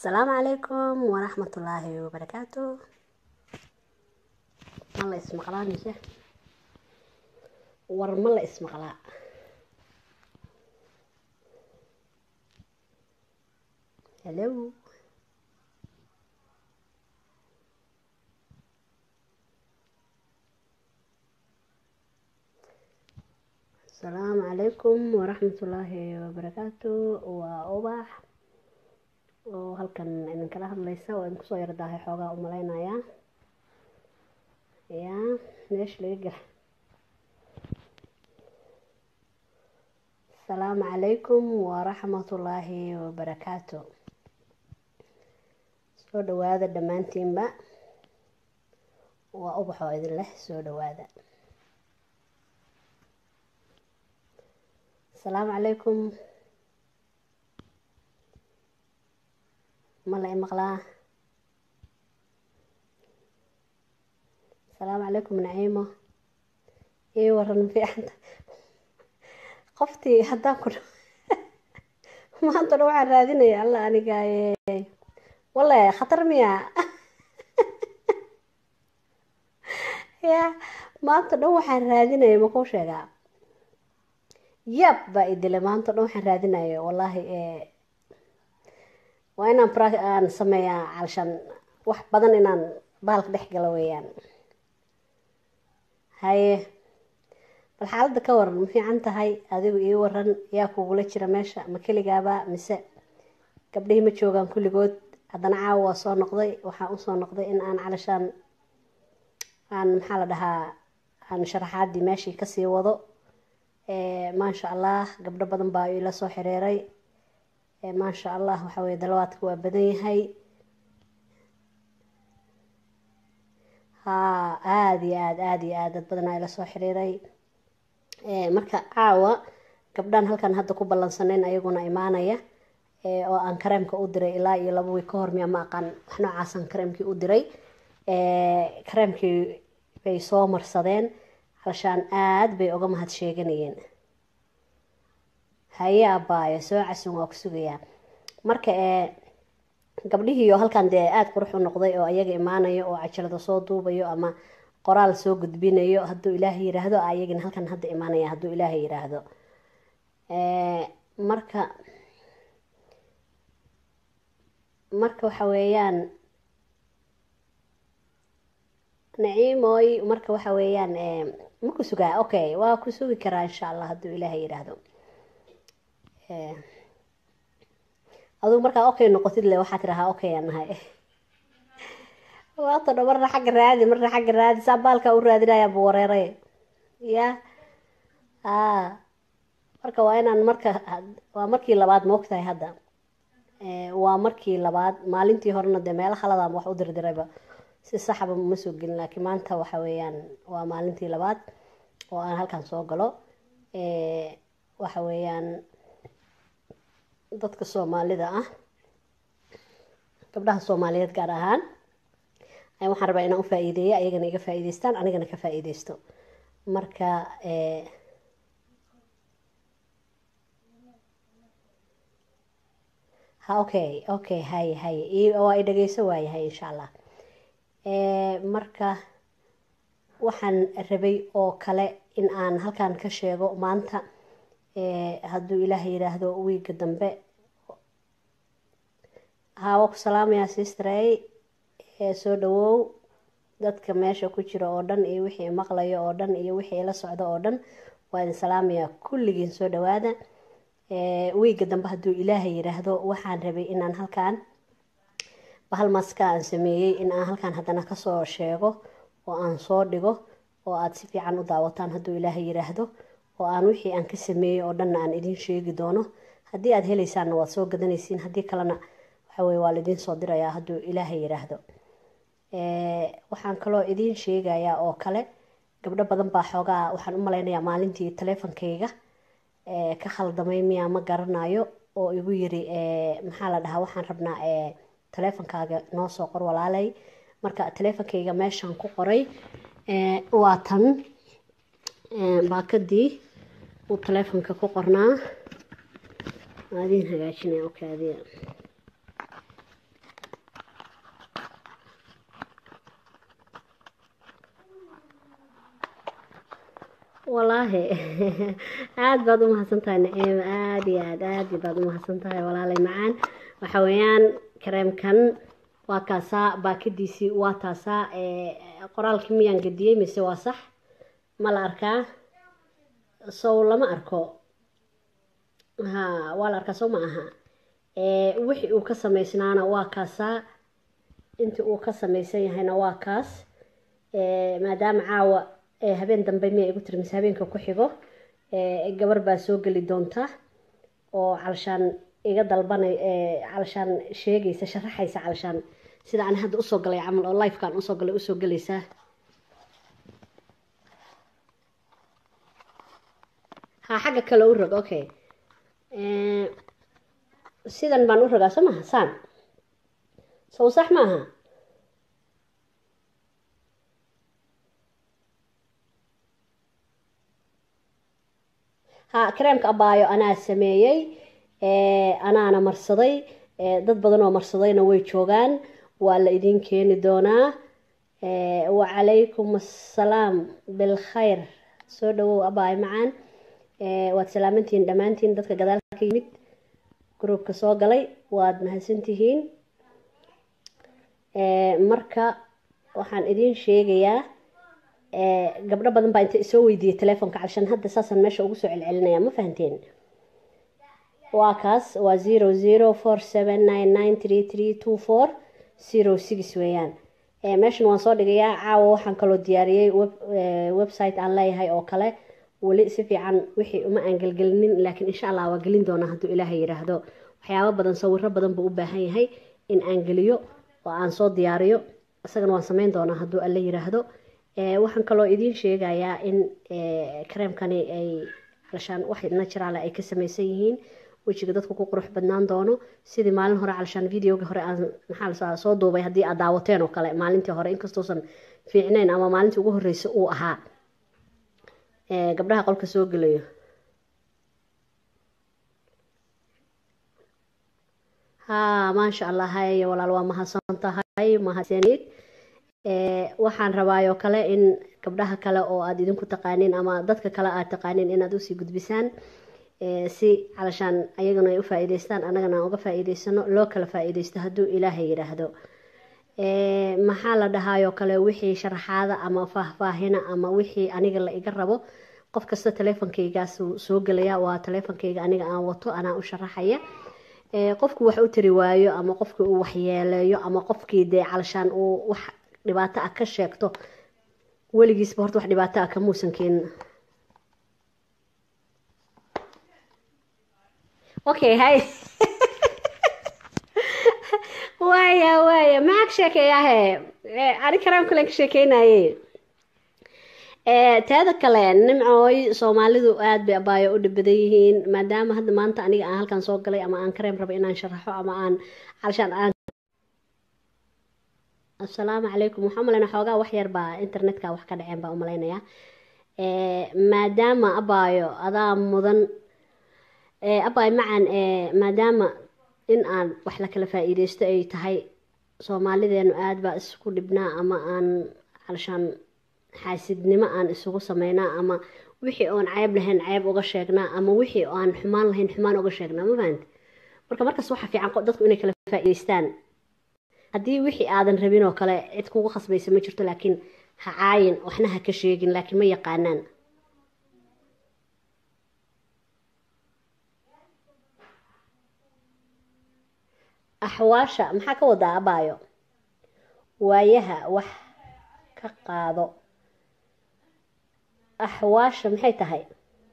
asalaamu calaykum waraxmatullaahi wabarakaatu ma la ismaqlaa mise war ma la ismaqlaa hello asalaamu calaykum waraxmatullaahi wabarakaatu waa ubax oo halkan idinkala hadlaysa waa idinku soo yardaahay xoogaa u malaynayaa ya meesha laga gala asalaamu calaykum waraxmatullaahi wabarakaatu soo dhawaada dhammaantiinba waa ubax oo idin leh soo dhawaada asalaamu calaykum ma la imaqlaa asalaamu calaykum naciimo ii waran fiicanta qoftii haddaan ku maanta dhan waxaan raadinaya alla aniga wale khatar miya ya maanta dhan waxaan raadinaya makuu sheegaa yab baa idile maanta dhan waxaan raadinaya wallaahi waa inaan aan sameeyaa calshan wax badan inaan baalka dhex galo weeyaan haye bal xaaladda ka waran ma fiican tahay adigu ii waran yaa kugula jira meesha ma keligaaba mise gabdhihii ma joogaan kulligood haddana caawa waa soo noqday waxaan usoo noqday in aan calashaan aan maxaa la dhahaa aan sharaxaadii meeshii kasii wado maasha allah gabdho badan baa ila soo xiriiray maasha allah waxa weye dalawaadka waa badan yahay haa aada iyo aad aada iyo aad dad badanaa ila soo xiriiray marka caawa gabdhaan halkan hadda ku ballansaneyn ayaguna imaanaya oo aan kareemka u diray ilaa iyo laba wiig ka hor miya ma aqaan wax noocaasaan kareemkii u diray kareemkii bay soo marsadeen halshaan aada bay uga mahad sheeganayeen haye abaayo soo casun waa ku sugayaa marka ee gabdhihiioo halkan dee aada qurux u noqday oo ayaga imaanayo oo cajalada soo duubayo ama qoraal soo gudbinayo hadduu ilaahay yiraahdo ayagina halkan hadda imaanaya hadduu ilaahay yiraahdo marka marka waxa weeyaan naciimoy marka waxa weeyaan ma ku sugaa okay waa ku sugi karaa insha allah hadduu ilaahay yiraahdo adugu markaa okay noqotid le waxaa tirahaa okay aan nahay waata dho marna xagga raadi marna xagga raadi saa baalkaa u raadinaya bu wareeray ya a marka waa inaan marka waa markii labaad ma ogtahay hadda waa markii labaad maalintii horena dee meelo khaladaan wax u dirdirayba si saxba ma soo gelin laakiin maanta waxa weeyaan waa maalintii labaad oo aan halkan soo galo waxa weeyaan dadka soomaalida ah gabdhaha soomaaliyeed gaar ahaan waxaan rabaa inaan u faa-iideeyo ayagana iga faa-iideystaan anigana ka faa-iideysto marka ha okay okay haye haye waa i dhageyso waayahay insha allah marka waxaan rabay oo kale in aan halkan ka sheego maanta hadduu ilaah yiraahdo wiiga dambe hawa ku salaamayaa sistrey soo dhawow dadka meesha ku jira oo dhan iyo wixii maqlayo oo dhan iyo wixii ila socdo oo dhan waa idin salaamayaa kulligiin soo dhawaada wiiga dambe hadduu ilaahay yiraahdo waxaan rabay inaan halkan bahal maska aan sameeyey in aan halkan haddana kasoo sheego oo aan soo dhigo oo aada si fiican u daawataan hadduu ilaahay yiraahdo oo aan wixii aan ka sameeyey oo dhanna aan idiin sheegi doono haddii aada heleysaanna waad soo gadanaysiin haddii kalena waxaweye waa laidiin soo dirayaa hadduu ilaahay yiraahdo waxaan kaloo idiin sheegayaa oo kale gabdho badan baa xoogaa waxaan u malaynayaa maalintii taleefonkayga ka khaldamay miyaa ma garanayo oo igu yiri maxaa la dhahaa waxaan rabnaa taleefonkaaga noo soo qor walaalay marka taleefonkayga meeshaan ku qoray waa tan baakadii uu taleefonka ku qornaa waa idiin hagaajinaya okay adiga walaahi aada baad u mahadsan tahay naciima aada iyo aad aada baad u mahadsan tahay walaalay macaan waxa weeyaan kareemkan waa kaasaa baakadiisii waa taasaa qoraalkii miyaan gediyey mise waa sax ma la arkaa sow lama arko ha waa la arkaa sow ma aha wixii uu ka samaysnaana waa kaasaa intii uu ka samaysan yahayna waa kaas maadaama caawa habeen dambe miya igu tiri mise habeenka ku xigo gabar baa soo geli doonta oo calshaan iga dalbanay calshaan sheegaysa sharaxaysa calshaan sida aan hadda usoo galay camal oo lifekaan usoo galay usoo gelaysaa ha xagga kale u rog okay sidan baan u rogaa soo maha saan sow sax maaha ha kareemka abaayo anaa sameeyey anaana marsaday dad badan oo marsadayna way joogaan waa la idin keeni doonaa wacalaykum assalaam bilkhayr soo dhawow abaayo macaan waad salaamantihiin dhammaantiin dadka gadaalka ka yimid gruubka soo galay waad mahadsantihiin marka waxaan idiin sheegayaa gabdho badan baa inta isoo weydiiyey telefoonka calshan hadda saasaan meesha ugu soo celcelinaya ma fahanteen waa kaas waa zero zero four seven nine nine three three two four zero six weeyaan meeshan waan soo dhigayaa caawa waxaan kaloo diyaariyey website aan leeyahay oo kale weli si fiican wixii uma aan gelgelinin laakiin insha allah waa gelin doonaa hadduu ilaahay yidhaahdo waxyaabo badan sawiro badan buu u baahan yahay in aan geliyo oo aan soo diyaariyo isagana waan sameyn doonaa hadduu alla yidhaahdo waxaan kaloo idiin sheegayaa in kareemkani ay calshaan wax naturaal ay ka samaysan yihiin wejiga dadku ku qurux badnaan doono sidii maalin hore calshaan videoga hore aan maxaa soo duubay haddii aad daawateen oo kale maalintii hore inkastuusan fiicnayn ama maalintii ugu horreysay uu ahaa gabdhaha qolka soo gelayo ha maasha allah hay walaal waa mahadsan tahay mahadsanid waxaan rabaayoo kale in gabdhaha kale oo aada idinku taqaaniin ama dadka kale aad taqaaniin inaad usii gudbisaan si calashaan ayagana ay u faa-iideystaan annagana aan uga faa-iideysano loo kala faa-iideysto hadduu ilaahay yidhaahdo maxaa la dhahaayoo kale wixii sharaxaada ama faahfaahina ama wixii aniga la iga rabo qof kasta teleefonkaygaas soo gelaya waa teleefonkayga aniga aan wato anaa u sharaxaya qofku wax u tari waayo ama qofkii uu waxyeeleeyo ama qofkii dee calashaan uu wax dhibaato ah ka sheegto weligiisba horta wax dhibaato ah kamuusan keenin okay hay waaya waaya maxaa ka sheekeeyahe ani karaam kalen ka sheekeynaye teeda kale nimcooy soomaalidu aada bay abaayo u dhibadan yihiin maadaama hadda maanta aniga aan halkan soo galay ama aan kareem rabo inaan sharaxo ama aan calshaan aan assalaamu calaykum waxaa umaleyna xoogaa wax yar baa internetka wax ka dhaceen baa umaleynayaa maadaama abaayo adaa mudan abaayo macan maadaama in aan wax la kala faa-iideysto ay tahay soomaalideenu aada baa isku dhibnaa ama aan calshaan xaasidnimo aan isugu sameynaa ama wixii oon ceeb lahayn ceeb uga sheegnaa ama wixii aan xumaan lahayn xumaan uga sheegnaa ma fahanti marka markaas waxaa fiican dadku inay kala faa-iideystaan haddii wixii aadan rabin oo kale cid kugu khasbaysa ma jirto laakiin ha caayin waxna ha ka sheegin laakiin ma yaqaanaan axwaasha maxaa ka wadaa abaayo waayaha wax ka qaado axwaasha maxay tahay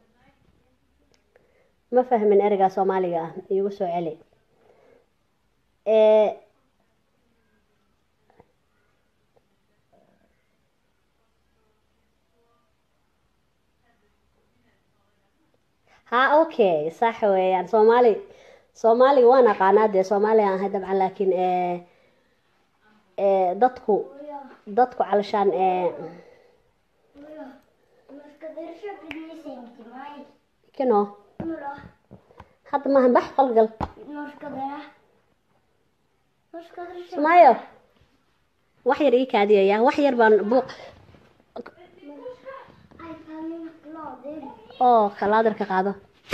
ma fahmin ereygaa soomaaliga ah iigu soo celi ha okay sax weeyaan soomaali soomaaliga waan aqaanaa dee soomaaliga ahay dabcan laakiin dadku dadku calashaan kino hadda maahan bax qolgal sumaayo wax yar ii kaadiyaya wax yar baan buuq oo kalaadarka qaado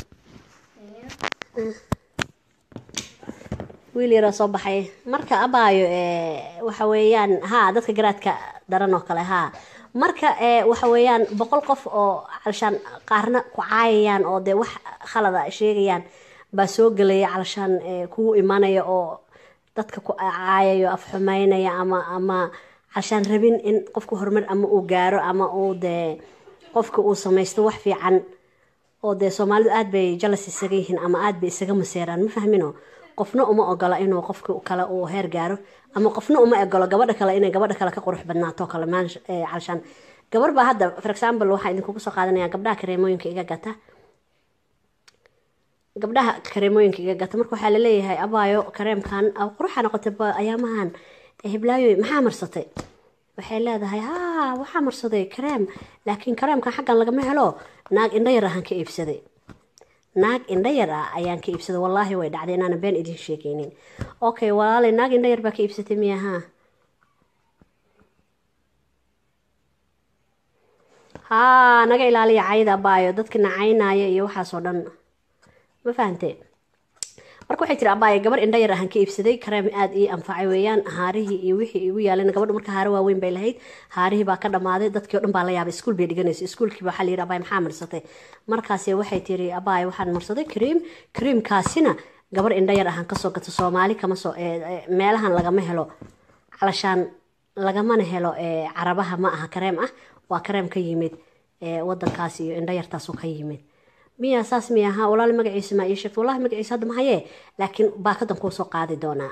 wiil yaroo soo baxay marka abaayo waxa weeyaan haa dadka garaadka daran oo kale haa marka waxa weeyaan boqol qof oo calashaan qaarna ku caayayaan oo dee wax khalada sheegayaan baa soo gelaya calashaan kugu imanaya oo dadka ku caayayo afxumeynaya ama ama calashaan rabin in qofka horumar ama uu gaaro ama uu dee qofka uu samaysto wax fiican oo dee soomaalidu aad bay jalas isaga yihiin ama aad bay isaga maseeraan ma fahmino qofna uma ogola inuu qofka kale uu heer gaaro ama qofna uma ogolo gabadha kale inay gabadha kale ka qurux badnaato kale calashaan gabar baa hadda for example waxaa idinkugu soo qaadanaya gabdhaha kareemooyinka iga gata gabdhaha kareemooyinka iga gata marka waxaa laleeyahay abaayo kareemkan quruxa noqotay ayaamahan hiblaayo maxaa marsatay waxay leedahay haa waxaa marsaday kareem laakiin kareemkan xaggan lagama helo naag indho yar ahaan ka iibsaday naag indho yar ah ayaan ka iibsaday wallaahi way dhacday inaana been idiin sheegaynin okay walaalay naag indho yar baa ka iibsatay miya haa haa naga ilaaliya cayda abaayo dadka nacaynaya iyo waxaasoo dhan ma fahante marka waxay tiri abaayo gabar indho yar ahaan ka iibsaday kareem aada ii anfacay weeyaan haarihii iyo wixii igu yaalan gabadhu marka haare waaweyn bay lahayd haarihii baa ka dhamaaday dadkii o dhan baa la yaabay iskuul bay dhiganaysa iskuulkiiba waxaa la yidhi abaayo maxaa marsatay markaasi waxay tiri abaayo waxaan marsaday kareem kareemkaasina gabar indho yar ahaan kasoo gato soomaali kama soo meelahan lagama helo calashaan lagamana helo carabaha ma aha kareem ah waa kareem ka yimid wadankaas iyo indho yartaasu ka yimid miya saas miya ha walaali magaciisa maa ii sheegto wallahi magaciisa hadda mahayee laakiin baakadan kuu soo qaadi doonaa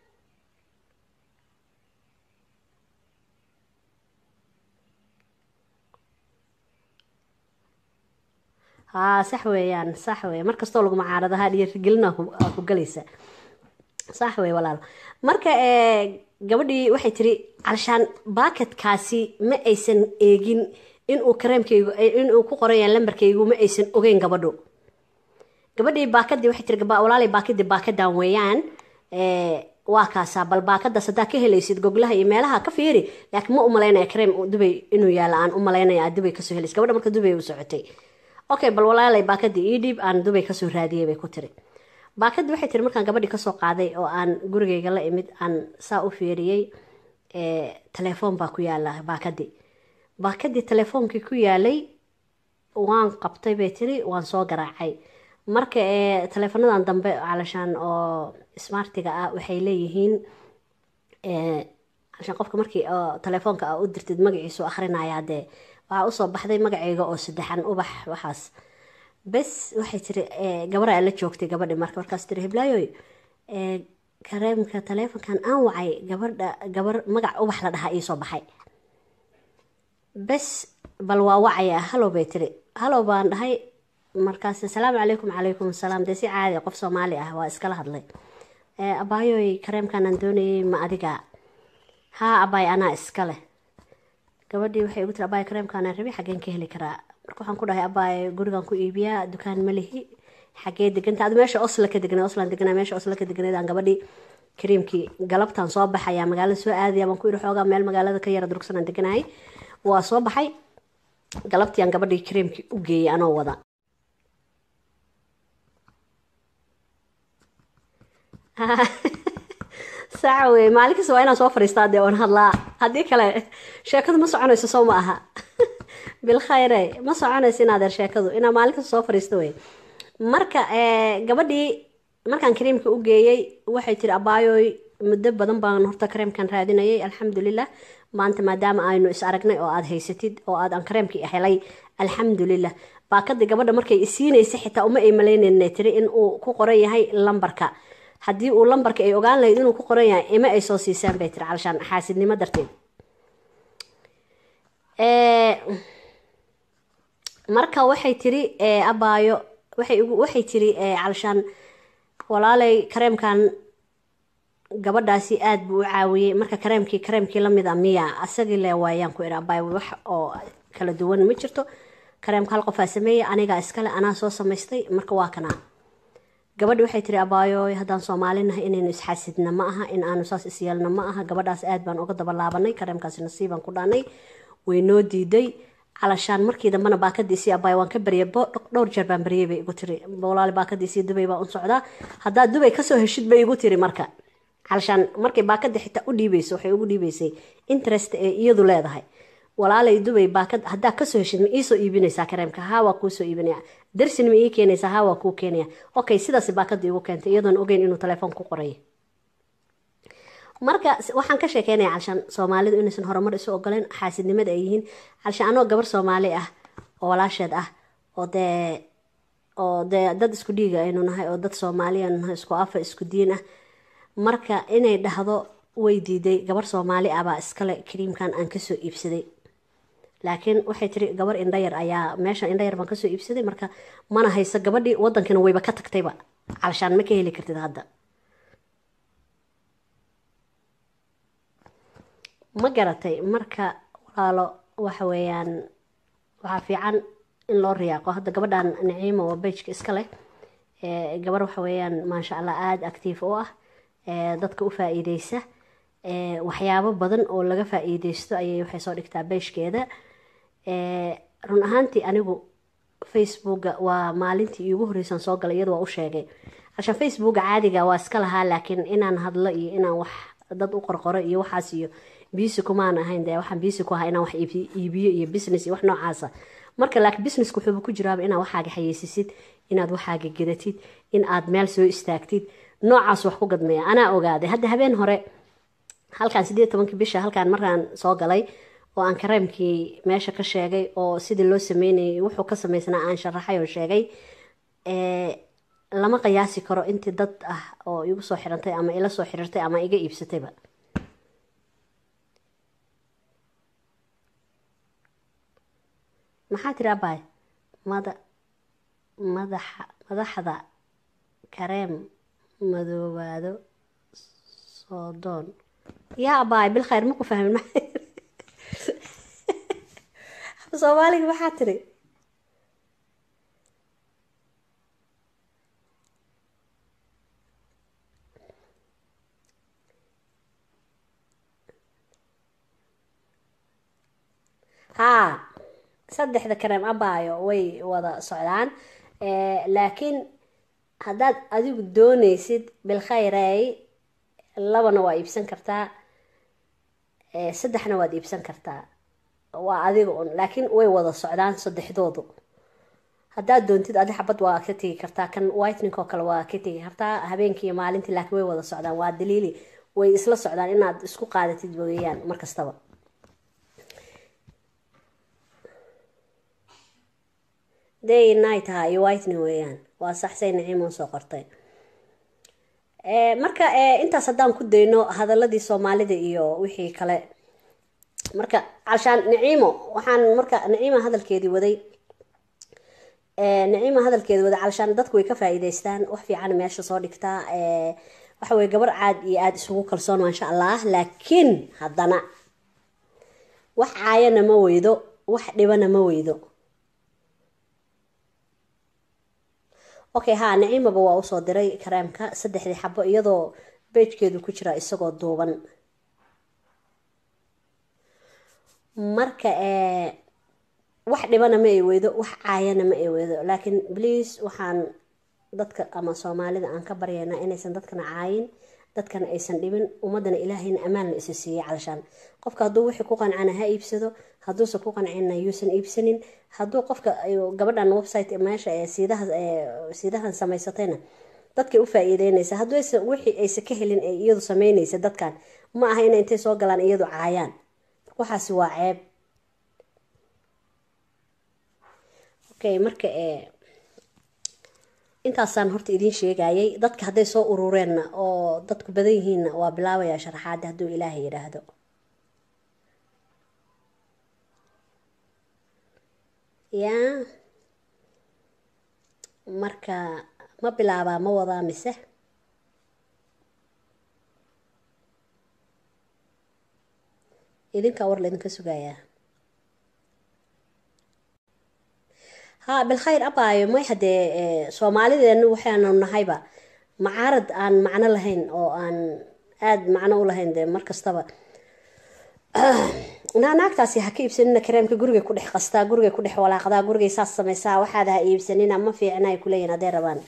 haa sax weeyaan sax weeye markastoo lagu macaaradaha dhiirigelina ku galaysa sax weye walaal marka gabadhii waxay tiri calashaan baakadkaasi ma aysan eegin inuu kareemkaygu inuu ku qoraya lambarkaygu ma aysan ogeyn gabadhu gabadhii baakadii waxay tiri walaalay baakadii baakadan weeyaan waa kaasaa bal baakadaas haddaa ka helaysid goglaha iyo meelaha ka fiiri laakiin ma umalaynaya kareem dubay inuu yaala aan umalaynaya aad dubay kasoo helaysid gabadha marka dubay u socotay okay bal walaalay baakadii ii dhiib aan dubay kasoo raadiyay bay ku tiri baakadii waxay tiri markaan gabadhii kasoo qaaday oo aan gurigayga la imid aan saa u fiiriyey telefoon baa ku yaala baakadii baakadii telefoonkii ku yaalay waan qabtay bay tiri waan soo garaacay marka teleefanadan dambe calashaan oo smartiga ah waxay leeyihiin calashaan qofka markii telefoonka a u dirtid magaciisu akhrinayaa dee waxaa usoo baxday magacayga oo saddexan ubax waxaas bes waxay tiri gabaraa la joogtay gabadhi marka markaas tiri hiblaayoy kareemka taleefonkan aan wacay gabadha gabar magac ubax la dhahaa iisoo baxay bes bal waa wacaya halow bay tiri halow baan dhahay markaas asalaamu calaykum calaykum asalaam dee si caadi qof soomaali ah waa iskala hadlay abaayoy kareemkan aan doonayay ma adiga haa abaay anaa iska leh gabadhii waxay igu tiri abaay kareemkaanaan rabi xaggeen ka heli karaa marka waxaan ku dhahay abaay gurigan ku iibiyaa dukaan ma lihi xaggee deganta adu meesha osla ka degnay oslan degnaa meesha osla ka degnaydaan gabadhii kareemkii galabtaan soo baxayaa magaalada soo aadaya baan ku ihi xoogaa meel magaalada ka yara durugsanaan deganahay waa soo baxay galabtii aan gabadhii kareemkii u geeyay anoo wada saca wey maalin kasta waa inaan soo fadhiistaa dee oon hadlaa haddii kale sheekadu ma soconayso soo ma aha bilkhayre ma soconayso inaadeer sheekadu inaa maalin kasta soo fadhiisto wey marka gabadhii markaan kareemka u geeyey waxay tiri abaayooy muddo badan baan horta kareemkan raadinayay alxamdulilah maanta maadaama aynu is aragnay oo aada haysatid oo aad aan kareemkii helay alxamdulilah baakadii gabadha markay isiinaysa xitaa uma ay malaynayna tiri in uu ku qoran yahay lambarka haddii uu lambarka ay ogaan lahayd inuu ku qoran yahay ima ay soo siisaan bay tiri calashaan xaasidnimo darteed marka waxay tiri abaayo waxay waxay tiri calashaan walaalay kareemkan gabadhaasi aada buu u caawiyey marka kareemkii kareemkii lamid a miya asagii le waayaan ku ihi abaayo wax oo kala duwan ma jirto kareemka hal qofaa sameeyey anigaa iskale anaa soo samaystay marka waa kanaa gabadhi waxay tiri abaayo haddaan soomaalinahay inaynu isxaasidna ma aha in aanu saas isyeelna ma aha gabadhaas aad baan uga dabalaabanay kareemkaasi nasiibaan ku dhaanay way noo diiday calashaan markii dambena baakadiisii abaay waan ka baryay dhowr jeer baan baryay bay igu tiri walaali baakadiisii dubay baa un socdaa haddaad dubay kasoo heshid bay igu tiri marka calashaan markay baakadii xitaa u dhiibayso waxay ugu dhiibaysay interest ee iyadu leedahay walaalay dubay baakad haddaa kasoo heshid ma iisoo iibinaysaa kareemka haa waa kuusoo iibinaya darsin ma ii keenaysaa haa waa kuu keenaya okay sidaas baakadii igu keentay iyadoon ogeyn inuu telefoon ku qoray marka waxaan ka sheekeynaya calshaan soomaalidu inaysan horumar isu ogoleen xaasidnimada ay yihiin calshaan anoo gabar soomaali ah oo walaasheed ah oo dee oo dee dad isku dhiiga aynu nahay oo dad soomaali aynu nahay isku afa isku diin ah marka inay dhahdo way diiday gabar soomaali ah baa iskale kariimkan aan kasoo iibsaday laakiin waxay tiri gabar indhayar ayaa meesha indhayar baan kasoo iibsaday marka mana hayso gabadhii wadankina wayba ka tagtayba calshaan ma ka heli kartid hadda ma garatay marka walaalo waxa weeyaan waxaa fiican in loo riyaaqo hadda gabadhan naciimo oo bejka iska leh gabar waxa weeyaan maasha allah aada actiif u ah dadka u faa-iideysa waxyaabo badan oo laga faa-iideysto ayay waxay soo dhigtaa beeshkeeda run ahaantii anigu facebooka waa maalintii iigu horreysaan soo galay iyadu waa u sheegay alshaan facebooka caadiga waa iska lahaa laakiin inaan hadlo iyo inaan wax dad u qorqoro iyo waxaas iyo biisi kumaan ahayn dee waxaan biisi ku ahaa inaan wax iibiyo iyo business iyo wax noocaasa marka laakiin businesska wuxuuba ku jiraaba inaad waxaaga xayeysisid inaad waxaaga gedatid in aad meel soo istaagtid noocaas wax ku gadmeeya anaa ogaaday hadda habeen hore halkaan sideed tobankii bisha halkaan markaan soo galay oo aan kareemkii meesha ka sheegay oo sidii loo sameynayay wuxuu ka samaysnaa aan sharaxay oo sheegay lama qiyaasi karo intii dad ah oo igu soo xirantay ama ila soo xiriirtay ama iga iibsatayba maxaa tiri abaay mada madaxa madaxda kareem madoobaado soodoon yaa abaay bil khayr maku fahmin ma soomaaliga maxaa tiri haa saddexda kareem abaayo way wada socdaan laakiin haddaad adigu doonaysid bilkhayrey labana waa iibsan kartaa saddexna waad iibsan kartaa waa adiga un laakiin way wada socdaan saddexdoodu haddaad doontid adi xabad waa ka tegi kartaa kan whitenink oo kale waa ka tegi kartaa habeenkii iyo maalintii laakiin way wada socdaan waa daliili way isla socdaan inaad isku qaadatid weeyaan markastaba day night ha iyo whiteny weeyaan waa saxsay naciimo soo qortay marka intaas haddaan ku dayno hadaladii soomaalida iyo wixii kale marka calshaan naciimo waxaan marka naciima hadalkeedii waday naciima hadalkeedi waday calshaan dadku way ka faa-iideystaan wax fiican meesha soo dhigtaa waxa weye gabar caad iyo aada isugu kalsoon maasha allah laakiin haddana wax caayana ma weydo wax dhibana ma weydo okay haa naciimaba waa usoo diray kareemka saddexdii xabo iyadoo beejkeedu ku jira isagoo duuban marka wax dhibana ma ay weydo wax caayana ma ay weydo laakiin please waxaan dadka ama soomaalida aan ka baryaynaa inaysan dadkana caayin dadkana aysan dhibin ummadana ilaahayna ammaan la isa siiyey calashaan qofka hadduu wixii ku qancana ha iibsado hadduusan ku qancina yuusan iibsanin hadduu qofka gabadhan website meesha ee siidaha siidahan samaysatayna dadkay u faa-iideynaysa hadduu aysan wixii aysan ka helin ee iyadu sameynaysa dadkan ma aha inay intay soo galaan iyadu caayaan waxaasi waa ceeb okay marka intaasaan horta idiin sheegayay dadka hadday soo urureenna oo dadku badan yihiinna waa bilaabayaa sharaxaada hadduu ilaahay yidhaahdo yaa marka ma bilaabaa ma wadaa mise idinkaa war laydinka sugayaa haa bilkhayr abaayo may haddee soomaalideenu waxaanu nahayba macaarad aan macno lahayn oo aan aada macno u lahayn dee mar kastaba naa naagtaasi ha ka iibsanina kareemka gurigay ku dhex qastaa gurigay ku dhex walaaqdaa gurigay saas samaysaa waxaad ha iibsanina ma fiicna ay kuleeyihin hadday rabaan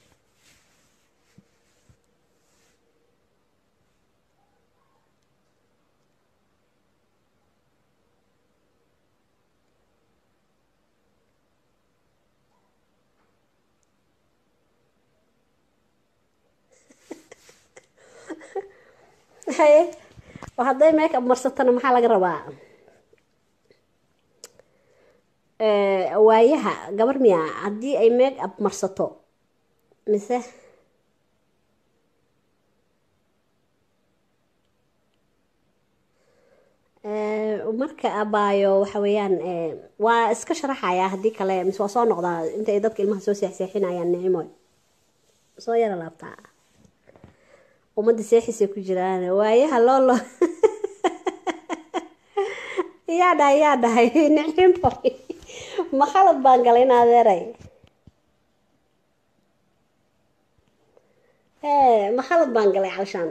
haye hadday make up marsatana maxaa laga rabaa waayaha gabar miya haddii ay make up marsato mise marka abaayo waxa weeyaan waa iska sharaxayaa haddii kale mise waa soo noqdaa inta ay dadka ilmaha soo seexseexinayaan nicimoy soo yara laabtaa ummadda seexisay ku jiraan waayaha loolo yaa dhahay yaa dhahay nicimoy ma khalad baan galay in adeeray ma khalad baan galay calshaan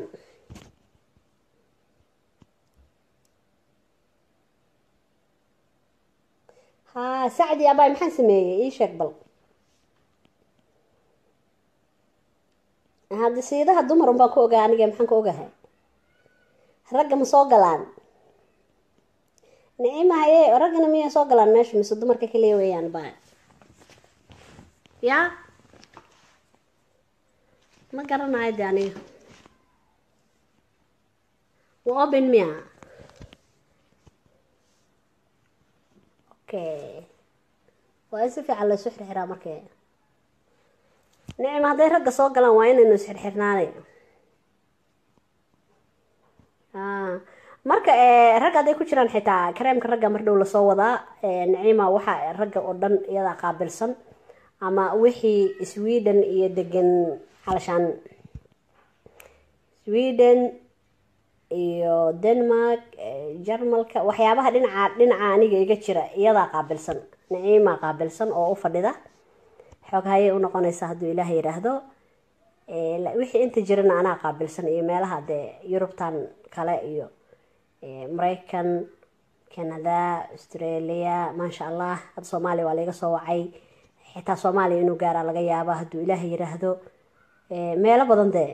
haa sacdi abaay maxaan sameeyey ii sheeg bal hadda siidaha dumarun baan ku ogaa aniga maxaan ku ogahay ragga ma soo galaan nicima haye raggana miyay soo galaan meesha mise dumarka kaliya weeyaan ba ya ma garanayo de aniga waa open miya okay waa in si fiican laysu xirxiraa markee nicima hadday ragga soo galaan waa inaynu isxirxirnaanay marka ragga hadday ku jiraan xitaa kareemka ragga mar dhow lasoo wadaa nicima waxa ragga oo dhan iyadaa qaabilsan ama wixii sweden iyo degan calashaan sweden iyo denmark jarmalka waxyaabaha dhinaca dhinaca aniga iga jira iyadaa qaabilsan nicima qaabilsan oo u fadhida xoog hayay unoqonaysaa hadduu ilaah yidhaahdo wixii inta jirana anaa qaabilsan iyo meelaha dee yurubtan kale iyo maraykan canada australia maasha allah hadda soomaaliya waa laiga soo wacay xitaa soomaaliya inuu gaaraa laga yaaba hadduu ilaah yidhaahdo meelo badan dee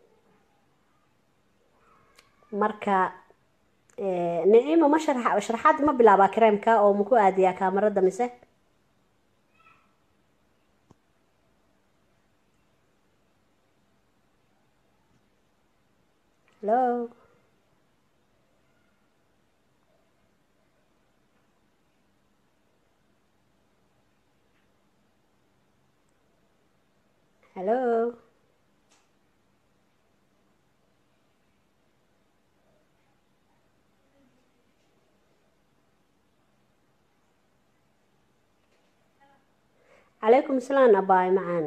marka nicimo ma sharax sharaxaad ma bilaabaa kareemka oo maku aadiyaa kaamarada mise hello hello calaykum asalaam abaay macaan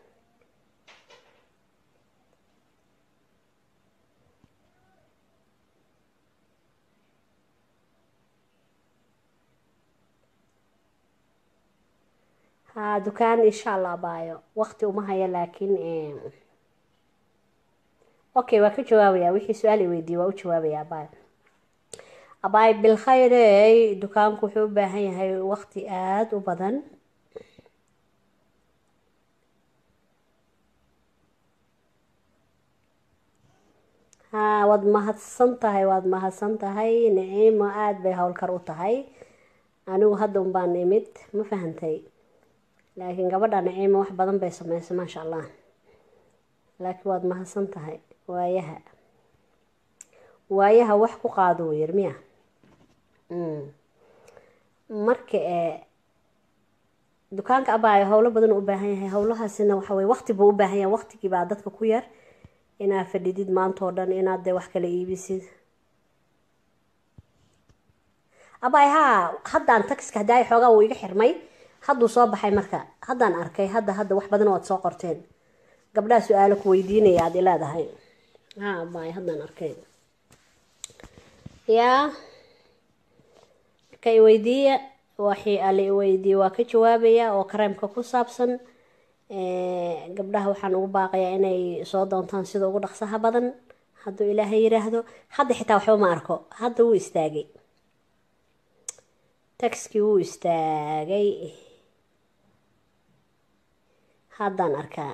haa dukaan insha allah abaayo waqti uma haya laakiin okay waa ka jawaabaya wixii su-aal i weydiiye waa u jawaabaya abaayo abaay bilkhayrey dukaanku wuxuu u baahan yahay waqti aada u badan haa waad mahadsan tahay waad mahadsan tahay nicimo aada bay howlkar u tahay anigu hadda un baan imid ma fahantay laakiin gabadha nicimo wax badan bay sameysay maasha allah laakiin waad mahadsan tahay waayaha waayaha wax ku qaado yir miya marka ee dukaanka abaayo howlo badan u baahan yahay howlahaasina waxa weye waqti buu u baahan yahay waqtigii baa dadka ku yar inaad fadhidid maanta oo dhan inaad dee wax kala iibisid abaay haa haddaan taxiska haddaa xoogaa wuu iga xirmay hadduu soo baxay marka haddaan arkay hadda hadda wax badan oad soo qorteen gabdhaha su-aalo ku weydiinaya aad ileedahay ha abaay haddaan arkay yaa marka iweydiiya waxii ala iweydiiye waa ka jawaabaya oo kareemka ku saabsan gabdhaha waxaan ugu baaqayaa inay soo doontaan sida ugu dhaqsaha badan hadduu ilaahay yiraahdo hadda xitaa waxba ma arko hadda wuu istaagay taxkii wuu istaagay haddaan arkaa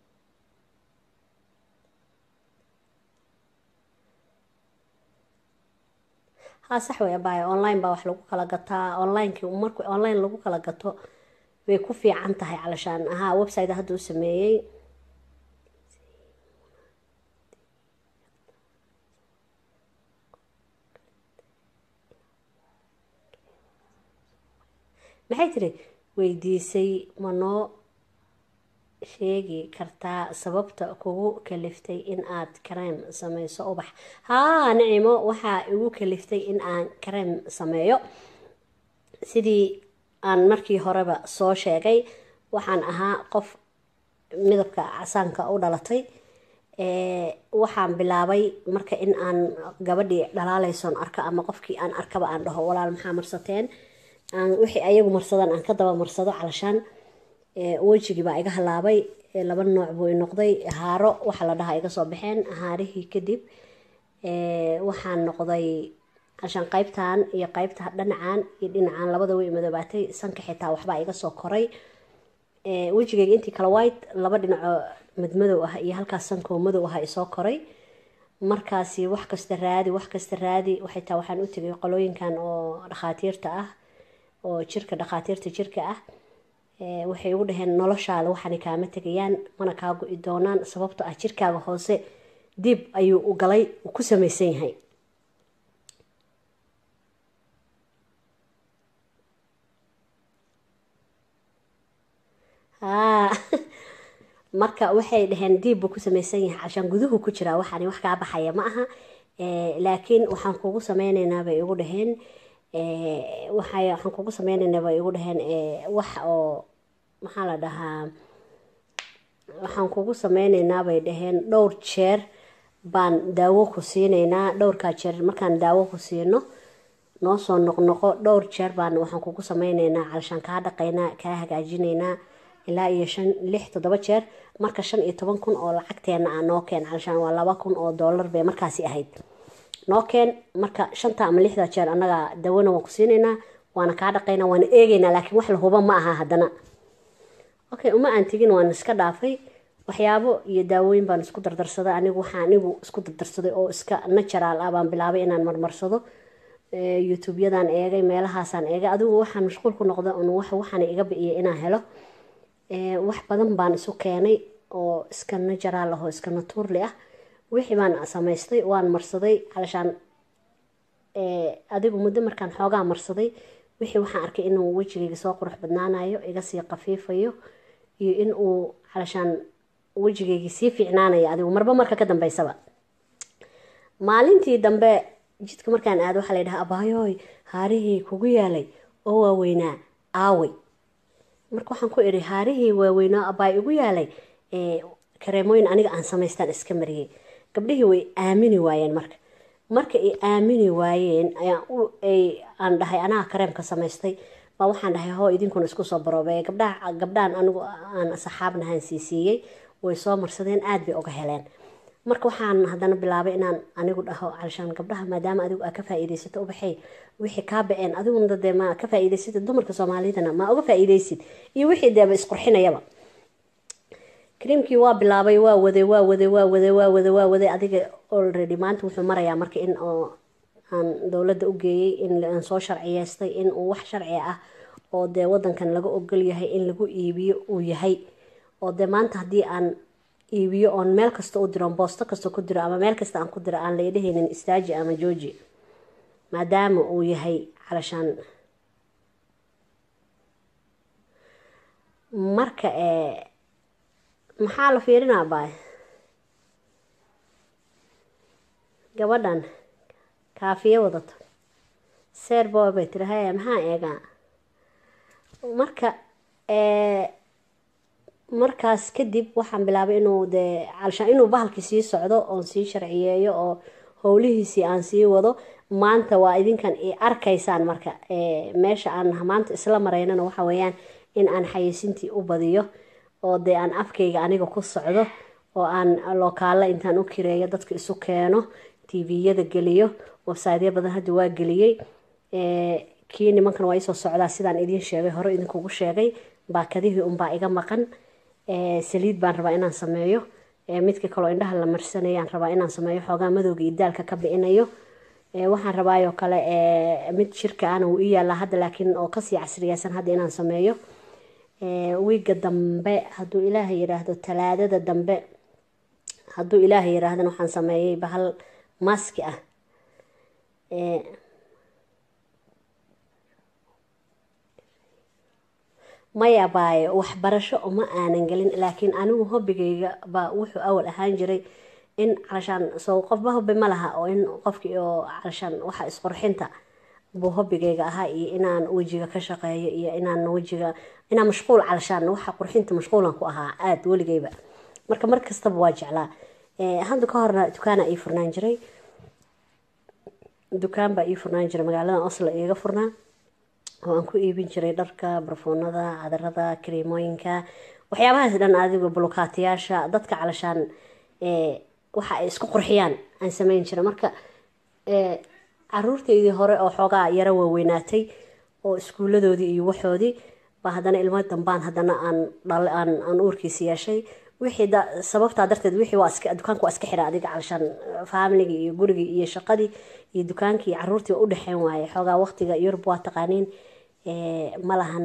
haa sax way abaayo online baa wax lagu kala gataa onlineki marku online lagu kala gato way ku fiican tahay calashaan ahaa website hadda u sameeyey maxay tiri weydiisay ma noo sheegi kartaa sababta kugu kaliftay in aad kareem sameyso ubax haa nicimo waxaa igu kaliftay in aan kareem sameeyo sidii aan markii horeba soo sheegay waxaan ahaa qof midabka casaanka u dhalatay waxaan bilaabay marka in aan gabadhii dhalaaleysoon arko ama qofkii aan arkaba aan dhaho walaal maxaa marsateen wixii ayagu marsadaan aan ka daba marsado calashaan wejigii baa iga halaabay laba nooc buu noqday haaro waxa la dhahaa iga soo baxeen haarihii kadib waxaan noqday calashaan qaybtan iyo qaybta dhinacan iyo dhinacan labada way madoobaatay sanka xitaa waxbaa iga soo koray wejigayga intii kale white laba dhinacoo madmadow ah iyo halkaas sankoo madow ah isoo koray markaasi wax kasta raadi wax kasta raadi xitaa waxaan u tegay qolooyinkan oo dhakhaatiirta ah oo jirka dhakhaatiirta jirka ah waxay ugu dhaheen noloshaada waxaana kaama tegayaan mana kaa go-i doonaan sababto ah jirkaaga hoose dib ayuu u galay uu ku samaysan yahay haa marka waxay dhaheen diib buu ku samaysan yahay cashaan guduhu ku jiraa waxaani wax kaa baxaya ma aha laakiin waxaan kugu sameyneynaa bay igu dhaheen waxay waxaan kugu sameyneynaa bay igu dhaheen wax oo maxaa la dhahaa waxaan kugu sameyneynaa bay dhaheen dhowr jeer baan daawo ku siineynaa dhowrkaa jeer markaan daawo ku siino noo soo noqnoqo dhowr jeer baan waxaan kugu sameyneynaa calashaan kaa dhaqaynaa kaa hagaajinaynaa ilaa iyo shan lix toddoba jeer marka shan iyo toban kun oo lacagteena ah noo keen calashaan waa laba kun oo dollar bay markaasi ahayd noo keen marka shanta ama lixda jeer annaga dawana waan ku siinaynaa waana kaa dhaqaynaa waana eegaynaa laakiin wax la huba ma aha haddana okay uma aan tegin waan iska dhaafay waxyaabo iyo daawooyin baan isku dardarsaday anigu waxaa anigu isku dardarsaday oo iska natural ah baan bilaabay inaan marmarsado youtube-yadan eegay meelahaasaan eegay adigu waxaan mashquul ku noqda un wax waxaana iga bi'iyay inaan helo wax badan baan isu keenay oo iska natural ah oo iska naturli ah wixii baan samaystay waan marsaday calashaan adigu muddo markaan xoogaa marsaday wixii waxaan arkay inuu wejigayga soo qurux badnaanayo iga sii qafiifayo iyo in uu calashaan wejigaygii sii fiicnaanayo adigu marba marka ka dambeysaba maalintii dambe jidka markaan aado waxaa la yidhaha abaayooy haarihii kugu yaalay oo waaweynaa aawey marka waxaan ku idhi haarihii waaweynaa abaay igu yaalay kareemooyin aniga aan samaystaan iska mariyey gabdhihii way aamini waayeen marka marka ay aamini waayeen aan dhahay anaga kareemka samaystay baa waxaan dhahay hoo idinkuna isku soo baroobeeya gabdhaha gabdhahan anigu aan saxaabnahan siisiiyey way soo marsadeen aada bay uga heleen marka waxaan haddana bilaabay inaan anigu dhaho calashaan gabdhaha maadaama adigu aa ka faa-iideysato ubaxay wixii kaa ba-een adiguna dee ma ka faa-iideysatid dumarka soomaalidana ma uga faa-iideysid iyo wixii deeba isqurxinayaba kariimkii waa bilaabay waa waday waa waday waa waday waa waday waa waday adiga already maanta wuxuu marayaa marka in oo aan dowladda u geeyey in aan soo sharciyeystay in uu wax sharci ah oo dee wadankan laga ogol yahay in lagu iibiyo uu yahay oo dee maanta haddii aan iibiyo oon meel kasta u diro boosto kasta ku diro ama meel kasta aan ku diro aan laydhahaynin istaaji ama jooji maadaama uu yahay calashaan marka maxaa la fiirinaa baay gabadhan kaafiyo wadato seer boy bay tiri haya maxaa eegaa marka markaas kadib waxaan bilaabay inuu dee calashaan inuu bahalkii sii socdo oon sii sharciyeeyo oo howlihiisii aan sii wado maanta waa idinkan i arkaysaan marka meesha aan maanta isla maraynana waxa weeyaan in aan xayiisintii u badiyo oo dee aan afkayga aniga ku socdo oo aan lokaalla intaan u kireeyo dadka isu keeno tviyada geliyo websiteyo badan hadda waa geliyey kii nimankan waa iisoo socdaa sidaan idiin sheegay hore idinkugu sheegay baakadihii unbaa iga maqan saliid baan rabaa inaan sameeyo midka kaloo indhaha la marsanayaan rabaa inaan sameeyo xoogaa madowga iyo daalka ka bicinayo waxaan rabaayoo kale mid shirka ana wuu ii yaallaa hadda laakiin oo kasii casriyeysan hadda inaan sameeyo wiiga dambe hadduu ilaahay yiraahdo talaadada dambe hadduu ilaahay yiraahdana waxaan sameeyey bahal maski ah maya baayo waxbarasho uma aanan gelin laakiin anigu hobigayga baa wuxuu awal ahaan jiray in calashaan soo qofba hobi ma laha oo in qofkii oo calashaan waxa isqurxinta buu hobigayga ahaa iyo inaan wejiga ka shaqeeyo iyo inaan wejiga inaan mashquul calashaan waxa qurxinta mashquulan ku ahaa aada weligayba marka mar kastaba waa jeclaa hadda ka horna dukaana ii furnaan jiray dukaan baa ii furnaan jiray magaalada oslo iiga furnaa oo aan ku iibin jiray dharka barfuunada cadarada kareemooyinka waxyaabahaas dhan adigu bulukaatiyaasha dadka calashaan waxa ay isku qurxiyaan aan sameyn jiray marka caruurteydii hore oo xoogaa yaro waaweynaatay oo iskuuladoodii iyo waxoodii baa haddana ilmo dambaan haddana aan aan aan uurkiisi yeeshay wixii sababtaa darteed wixii waa iska dukaanka waa iska xira adiga calashaan faamiligii iyo gurigii iyo shaqadii iyo dukaankii iyo caruurtii waa u dhexeyn waaye xoogaa waqtiga yurub waa taqaaniin ma lahan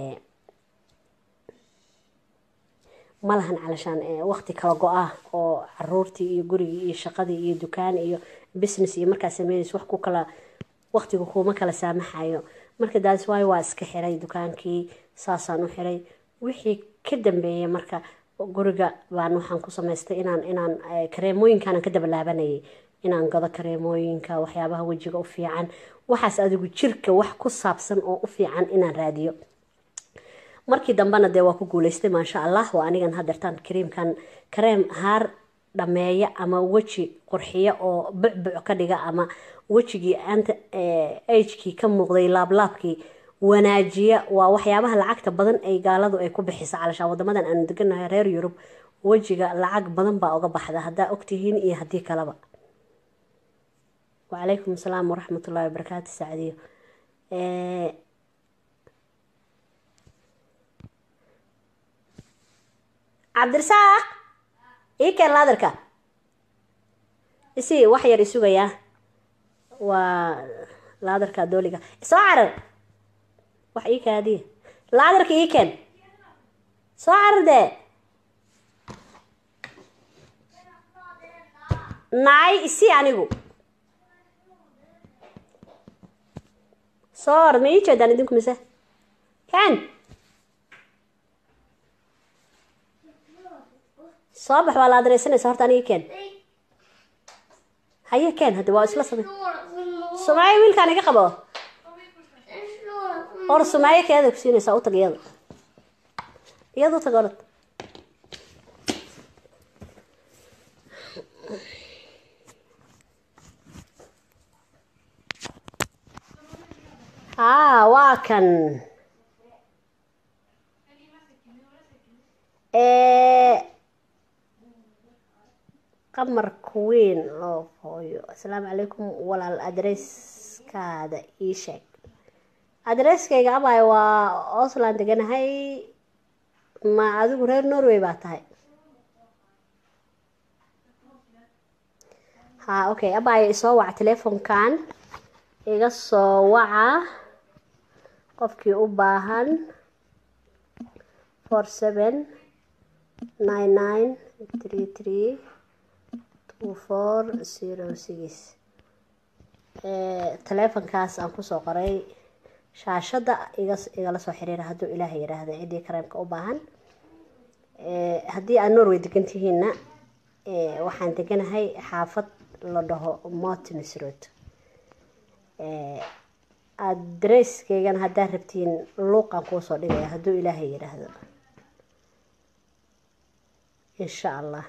ma lahan calashaan waqti kala go-ah oo caruurtii iyo gurigii iyo shaqadii iyo dukaan iyo business iyo markaa sameynaysa wax ku kala waqtiga kuma kala saamaxayo marka daas waayo waa iska xiray dukaankii saasaan u xiray wixii ka dambeeyay marka guriga baan waxaan ku samaystay inaan inaan kareemooyinkaanan ka dabalaabanayay inaan gado kareemooyinka waxyaabaha wejiga u fiican waxaas adigu jirka wax ku saabsan oo u fiican inaan raadiyo markii dambena dee waa ku guuleystay maasha allah waa anigan hadeertaan kareemkan kareem haar dhameeya ama weji qurxiya oo bucbuc ka dhiga ama wejigii anta agekii ka muuqday laablaabkii wanaajiya waa waxyaabaha lacagta badan ay gaaladu ay ku bixisa calashaan wadamadan aanu deganahay reer yurub wejiga lacag badan baa uga baxda haddaa ogtihiin iyo haddii kaleba wacalaykum asalaam waraxmatullahi wabarakaatu sacdiyo cabdirasaaq ii keen laadarka isi wax yar isugayaa waa laadarka dooliga soo carar wax ii kaadiya laadarka ii keen soo carar dee nacay isi anigu soo or ma ii jeedaan idinku mise ken soo bax waa la adareysanaysa horta aniga ken haye ken hadda waa isla samey sumaayo wiilkaan iga qabo or sumaayo keeda ku siinaysaa utag iyada iyada utag orad haa waa kan qamar kuweyn oo hooyo asalaamu calaykum walaal adresskaada ii sheeg adresskayga abaayo waa osland deganahay ma adigu reer norway baa tahay ha okay abaayo isoo waca telefonkan iga soo waca qofkii u baahan four seven nine nine three three two four zero six teleefonkaas aan kusoo qoray shaashadda iga igala soo xiriira hadduu ilaaha yidhaahda ciddii kareemka u baahan haddii aad norway degan tihiinna waxaan deganahay xaafad la dhaho mortins road adresskaygana haddaad rabtiin luuqaan kuusoo dhigaya hadduu ilaahay yidhaahdo insha allah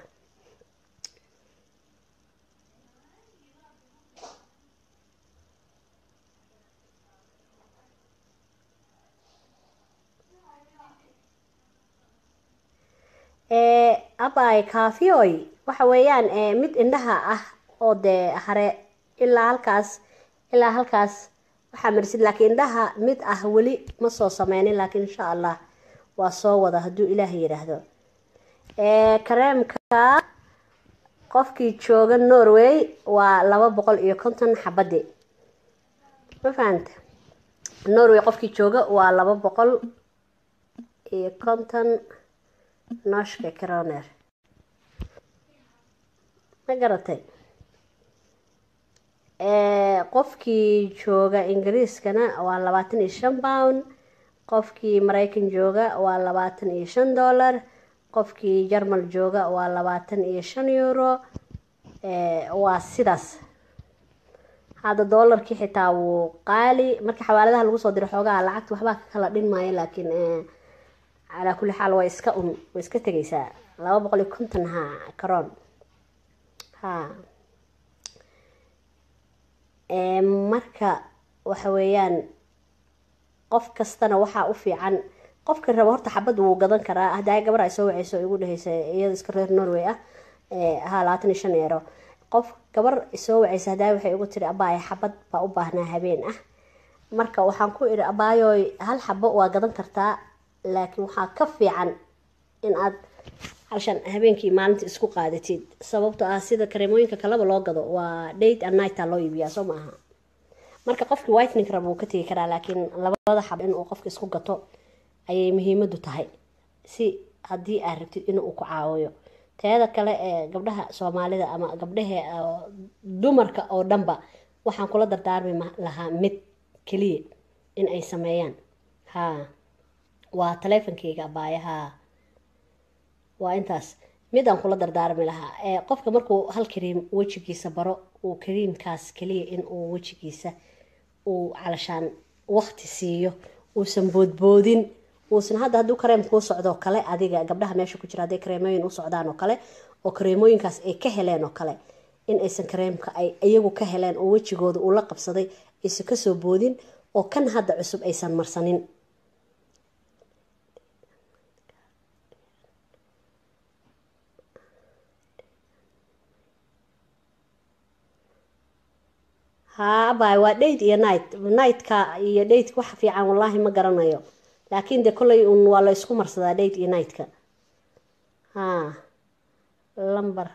abay kaafioy waxa weeyaan mid indhaha ah oo dee hare ilaa halkaas ilaa halkaas waxaa marisid laakiin indhaha mid ah weli ma soo sameynin laakiin insha allah waa soo wada hadduu ilaah yidhaahdo kareemka qofkii jooga norway waa laba boqol iyo konton xabadi ma fahanta norway qofkii jooga waa laba boqol iyo konton nooshka croner ma garatay qofkii jooga ingiriiskana waa labaatan iyo shan pound qofkii maraykan jooga waa labaatan iyo shan dollar qofkii jarmal jooga waa labaatan iyo shan euro waa sidaas hadda doolarkii xitaa wuu qaali marka xawaaladaha lagu soo diro xoogaha lacagta waxbaa ka kala dhin maayo laakiin calaa kulli xaal waa iska un way iska tegaysaa laba boqol iyo konton ha karoon ha marka waxa weeyaan qof kastana waxaa u fiican qofka raba horta xabad wuu gadan karaa haddaa gabar ay soo waceyso igu dheheysa iyada iska reer norway ah ha labaatan iyo shan eero qof gabar soo waceysa haddaa waxay igu tiri abaaya xabad baa u baahnaa habeen ah marka waxaan ku idhi abaayooy hal xabo waa gadan kartaa laakiin waxaa ka fiican in aad halshan habeenkii maalinta isku qaadatid sababto ah sida kareemooyinka kaleba loo gado waa date and nighta loo iibiyaa soo maaha marka qofkii whitening rab wuu ka tegi karaa laakiin labada xab inuu qofka isku gato ayay muhiimadu tahay si haddii aad rabtid inuu ku caawiyo teeda kale ee gabdhaha soomaalida ama gabdhahe dumarka oo dhanba waxaan kula dardaarmi lahaa mid keliya in ay sameeyaan ha waa taleefonkeyga abaayaha waa intaas midaan kula dardaarmi lahaa qofka markuu hal kariim wejigiisa baro uu kariimkaas keliya inuu wejigiisa uu calashaan waqti siiyo uusan boodboodin uusan hadda hadduu kareem kuu socdoo kale adiga gabdhaha meesha ku jira hadday kareemooyin u socdaan oo kale oo kareemooyinkaas ay ka heleen oo kale in aysan kareemka ay iyagu ka heleen oo wejigooda uu la qabsaday aysan kasoo boodin oo kan hadda cusub aysan marsanin haa abay waa date iyo night nightka iyo dateka wax fiican wallaahi ma garanayo laakiin dee kolley un waa la isku marsadaa date iyo nightka ha lamber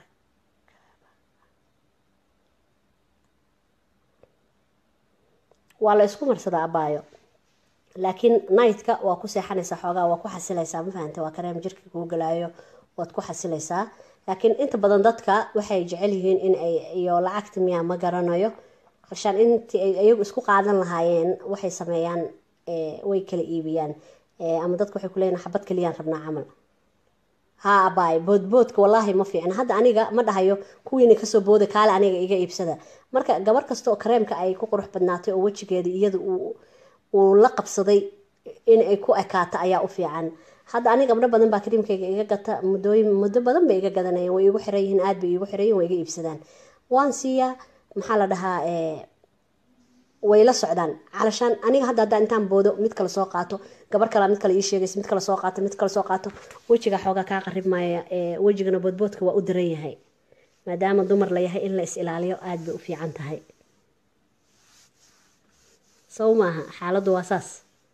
waa la isku marsadaa abaayo laakiin nightka waa ku seexanaysaa xoogaa waa ku xasilaysaa ma fahante waa kareem jirka kuu galaayo waad ku xasilaysaa laakiin inta badan dadka waxay jecel yihiin in ay iyo lacagta miyaa ma garanayo qarshaan intii ay iyagu isku qaadan lahaayeen waxay sameeyaan way kala iibiyaan ama dadka waxay kuleeyihin xabad keliyaan rabnaa camal haa abaay boodboodka wallaahi ma fiicna hadda aniga ma dhahayo kuwiina kasoo booda kaale aniga iga iibsada marka gabar kasta oo kareemka ay ku qurux badnaatay oo wejigeeda iyada uu la qabsaday in ay ku ekaato ayaa u fiican hadda aniga gabdho badan baa kariimkayga iga gata muddooyin muddo badan bay iga gadanayeen way igu xiran yihiin aad bay igu xiran yihin way iga iibsadaan waan siiyaa maxaa la dhahaa way la socdaan calashaan aniga hadda haddaan intaan boodo mid kale soo qaato gabar kale mid kale ii sheegaysa mid kale soo qaato mid kale soo qaato wejiga xoogaa kaa qarib maaya wejigana boodboodka waa u daran yahay maadaama dumar la yahay in la is ilaaliyo aada bay u fiican tahay sow maaha xaaladdu waa saas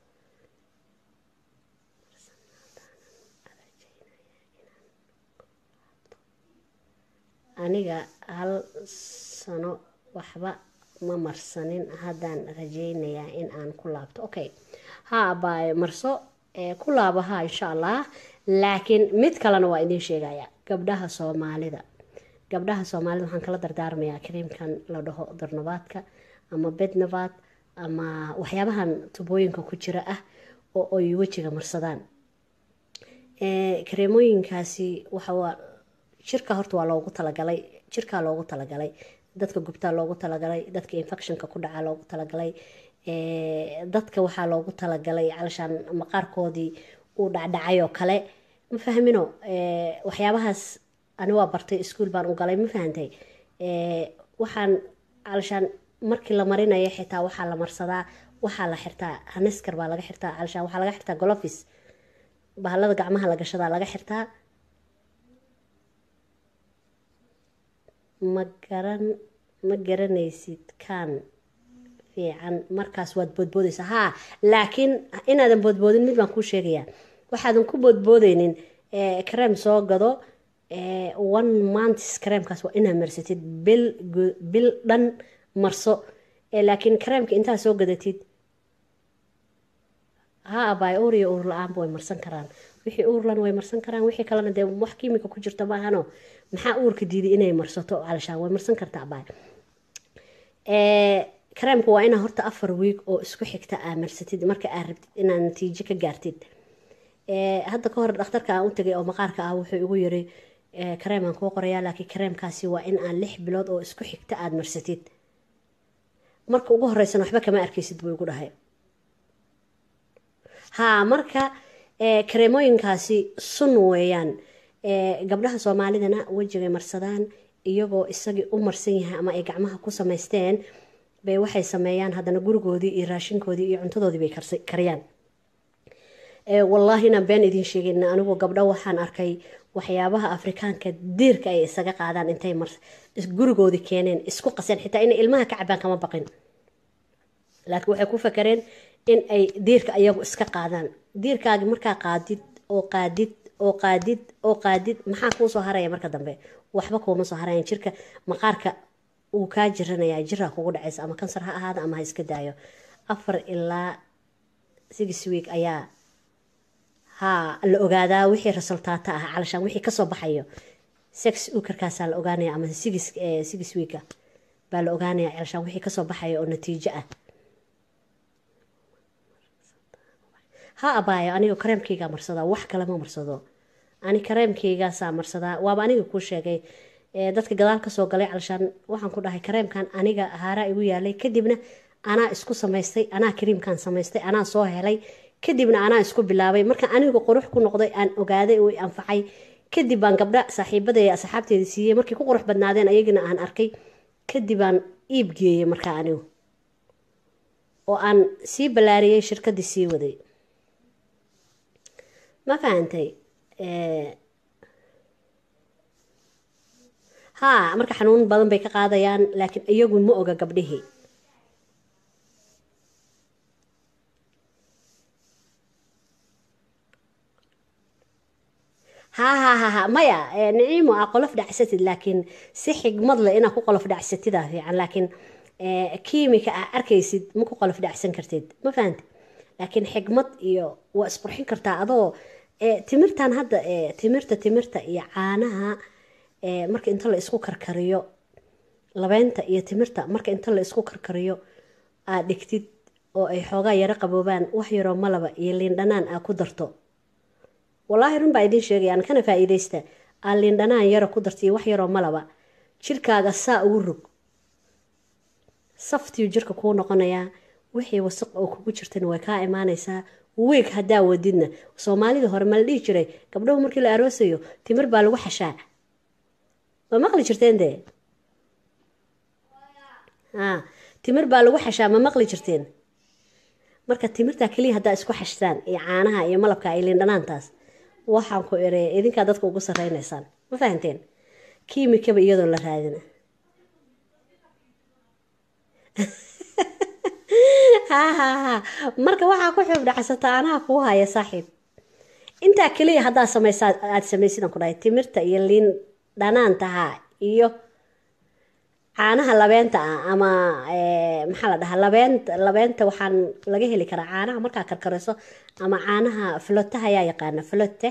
aniga hal sano waxba ma marsanin haddaan rajeynayaa in aan ku laabto okay ha abaayo marso ku laabo ha insha allah laakiin mid kalena waa idiin sheegaya gabdhaha soomaalida gabdhaha soomaalida waxaan kala dardaarmayaa kariimkan la dhaho darnabaadka ama bednabaad ama waxyaabahan tubooyinka ku jira ah oo ay wejiga marsadaan kareemooyinkaasi waxawaa jirka horta waa loogu talagalay jirkaa loogu talagalay dadka gubtaa loogu talagalay dadka infectionka ku dhacaa loogu talagalay dadka waxaa loogu talagalay calashaan maqaarkoodii uu dhacdhacay oo kale ma fahmino waxyaabahaas ani waa bartay iskuol baan u galay ma fahantay waxaan calashaan markii la marinayo xitaa waxaa la marsadaa waxaa la xirtaa haniskar baa laga xirtaa calashaan waxaa laga xirtaa golofis bahalada gacmaha la gashadaa laga xirtaa ma garan ma garanaysid kaan fiican markaas waad boodboodaysaa haa laakiin inaadan boodboodin mid baan kuu sheegayaa waxaadan ku boodboodeynin kareem soo gado one months kareemkaas waa inaad marsatid bil bil dhan marso laakiin kareemka intaad soo gadatid ha abaay uur iyo uur la-aanba way marsan karaan wixii uurlan way marsan karaan wixii kalena dee wax kiimika ku jirta maahano maxaa uurka diiday inay marsato calashaan way marsan kartaa abaay kareemka waa inaa horta afar wiig oo isku xigta aa marsatid marka aad rabtid inaad natiijo ka gaartid hadda ka hor dhakhtarka aan u tagay oo maqaarka ah wuxuu igu yiri kareemaan kuu qorayaa laakiin kareemkaasi waa in aan lix bilood oo isku xigta aada marsatid marka ugu horeysana waxba kama arkaysid buu igu dhahay haa marka kareemooyinkaasi sun weeyaan gabdhaha soomaalidana wejigay marsadaan iyagoo isagii u marsan yahay ama ay gacmaha ku samaysteen bay waxay sameeyaan haddana gurigoodii iyo raashinkoodii iyo cuntadoodii bay kariyaan wallaahi inaan been idiin sheegayna anigu gabdho waxaan arkay waxyaabaha afrikaanka diirka ay isaga qaadaan intay gurigoodii keeneen isku qaseen xitaa inay ilmaha ka cabaan kama baqin laakiin waxay ku fakareen in ay diirka ayagu iska qaadaan diirkaagi markaa qaadid oo qaadid oo qaadid oo qaadid maxaa kuu soo haraya marka dambe waxba kuuma soo harayan jirka maqaarka uu kaa jiranayaa jiraa kugu dhacaysa ama kansar ha ahaada ama ha iska daayo afar ilaa six week ayaa haa la ogaadaa wixii resultaata ah calashaan wixii kasoo baxayo sex ukarkaasaa la ogaanaya ama six six weeka baa la ogaanaya calashaan wixii kasoo baxayo oo natiijo ah ha abaayo aniga kareemkaygaa marsadaa wax kale ma marsado ani kareemkaygaasaa marsadaa waaba aniga kuu sheegay dadka gadaal kasoo galay calashaan waxaan ku dhahay kareemkan aniga haaraa igu yaalay kadibna anaa isku samaystay anaa kariimkan samaystay anaa soo helay kadibna anaa isku bilaabay marka aniga qurux ku noqday aan ogaaday oo anfacay kadib baan gabdha saaxiibada asxaabteeda siiyey markay ku qurux badnaadeen ayagina aan arkay kadib aan iib geeyey markaa anigu oo aan sii ballaariyey shirkadii sii waday ma fahantay haa marka xanuun badan bay ka qaadayaan laakiin iyagu ma oga gabdhihii ha ha ha ha maya niciimo aa qolof dhacsatid laakiin si xigmad leh inaa ku qolof dhacsatidaa fiican laakiin kiimika aa arkaysid ma ku qolof dhacsan kartid ma fahanti laakiin xigmad iyo waa isqurxin kartaa adoo timirtan hadda timirta timirta iyo caanaha marka inta la isku karkariyo labeynta iyo timirta marka inta la isku karkariyo aad dhigtid oo ay xoogaa yaro qaboobaan wax yaroo malaba iyo liindhanaan aa ku darto wallaahi run baa idiin sheegayaan kana faa-iideysta aa liindhanaan yaro ku darta iyo wax yaroo malaba jirkaaga saa ugu rog saftiyu jirka kuu noqonayaa wixii wasaq oo kugu jirtana way kaa imaanaysaa weeg haddaa wadidna soomaalida hore ma la dhihi jiray gabdhahu markii la aroosayo timir baa lagu xashaa ma maqli jirteen dee a timir baa lagu xashaa ma maqli jirteen marka timirtaa keliya haddaa isku xashtaan iyo caanaha iyo malabka iyo liindhanaantaas waxaan ku ereeya idinkaa dadka ugu sarreynaysaan ma fahanteen kiimikaba iyadoo la raadina ha ha ha marka waxaa ku xuub dhacsata anaha kuu haya saaxiib intaa keliya haddaa samaysaa aada samaysidan ku dhahay timirta iyo liin dhanaantaha iyo caanaha labeenta ah ama maxaa la dhahaa labeenta labeenta waxaan laga heli karaa caanaha markaa karkarayso ama caanaha flotaha ayaa yaqaana flote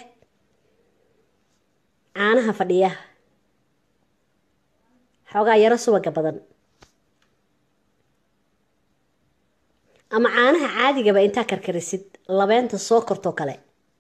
caanaha fadhiya xoogaa yaro subaga badan ama caanaha caadigaba intaa karkarisid labeenta soo kortoo kale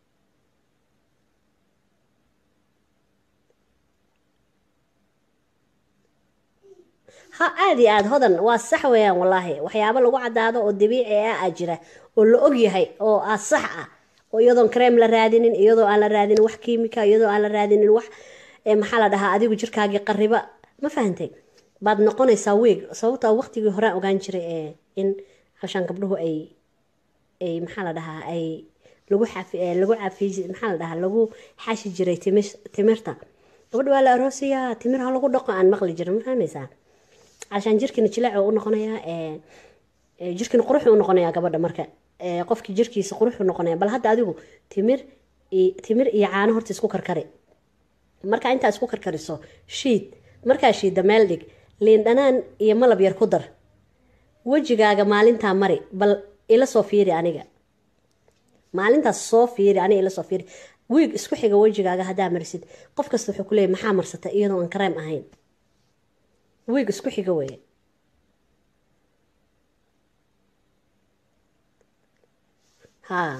ha aada iyo aada hodan waa sax weeyaan wallaahi waxyaabo lagu caddaado oo dabiici ah aa jira oo la og yahay oo ah sax ah oo iyadoon kareem la raadinin iyadoo aan la raadinin wax kiimika iyadoo aan la raadinin wax maxaa la dhahaa adigu jirkaagii qariba ma fahantay baad noqonaysaa weeg sababta waqtigii horaan ogaan jiray ee in halshaan gabdhuhu ay ay maxaa la dhahaa ay lagu xafi lagu cafi maxaa la dhahaa lagu xashi jiray timirta gabadha waa la aroosiyaa timir ha lagu dhaqo aan maqli jirin ma fahmaysaa cashaan jirkiina jilaac u noqonayaa jirkiina qurux u noqonayaa gabadha marka qofkii jirkiisa qurux u noqonaya bal hadda adigu timir timir iyo caano horta isku karkari markaa intaa isku karkariso shiid markaa shiidda meel dhig liin dhanaan iyo malab yar ku dar wejigaaga maalintaa mari bal ila soo fiiri aniga maalintaas soo fiiri aniga ila soo fiiri wiig isku xiga wejigaaga haddaa marisid qof kasta wuxuu ku leeyay maxaa marsata iyadoo aan kareem ahayn wiig isku xiga weeye haa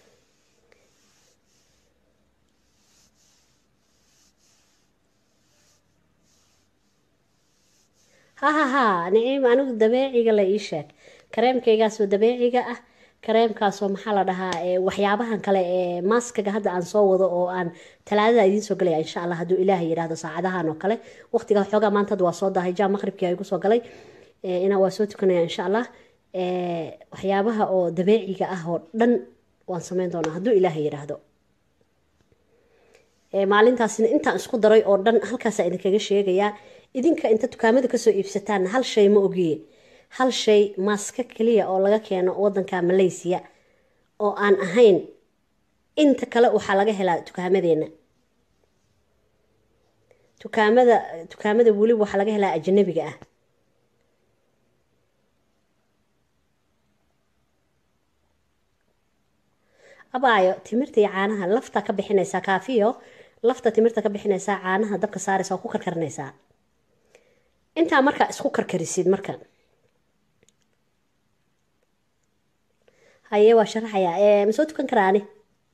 ha ha ha niciim anigu dabeeciga la ii sheeg kareemkaygaasoo dabeeciga ah kareemkaasoo maxaa la dhahaa waxyaabahan kale ee maaskaga hadda aan soo wado oo aan talaadada idiin soo galaya insha allah hadduu ilaahay yidhaahdo saacadahan oo kale waqtiga xoogaa maanta hadda waa soo dahay jaa maqribkii igu soo galay inaa waa soo tukanaya insha allah waxyaabaha oo dabeeciga ah oo dhan waan sameyn doonaa hadduu ilaahay yidhaahdo maalintaasina intaan isku daray oo dhan halkaasaa idinkaga sheegayaa idinka inta dukaamada kasoo iibsataan hal shay ma ogiye hal shay maaska keliya oo laga keeno wadanka malaysiya oo aan ahayn inta kale waxaa laga helaa dukaamadeenna dukaamada dukaamada weliba waxaa laga helaa ajanabiga ah abaayo timirta iyo caanaha lafta ka bixinaysaa kaafiyo lafta timirta ka bixinaysaa caanaha dabka saaraysa oo ku karkarinaysaa intaa markaa isku karkarisid marka haye waa sharaxayaa ma soo tukan karaa ani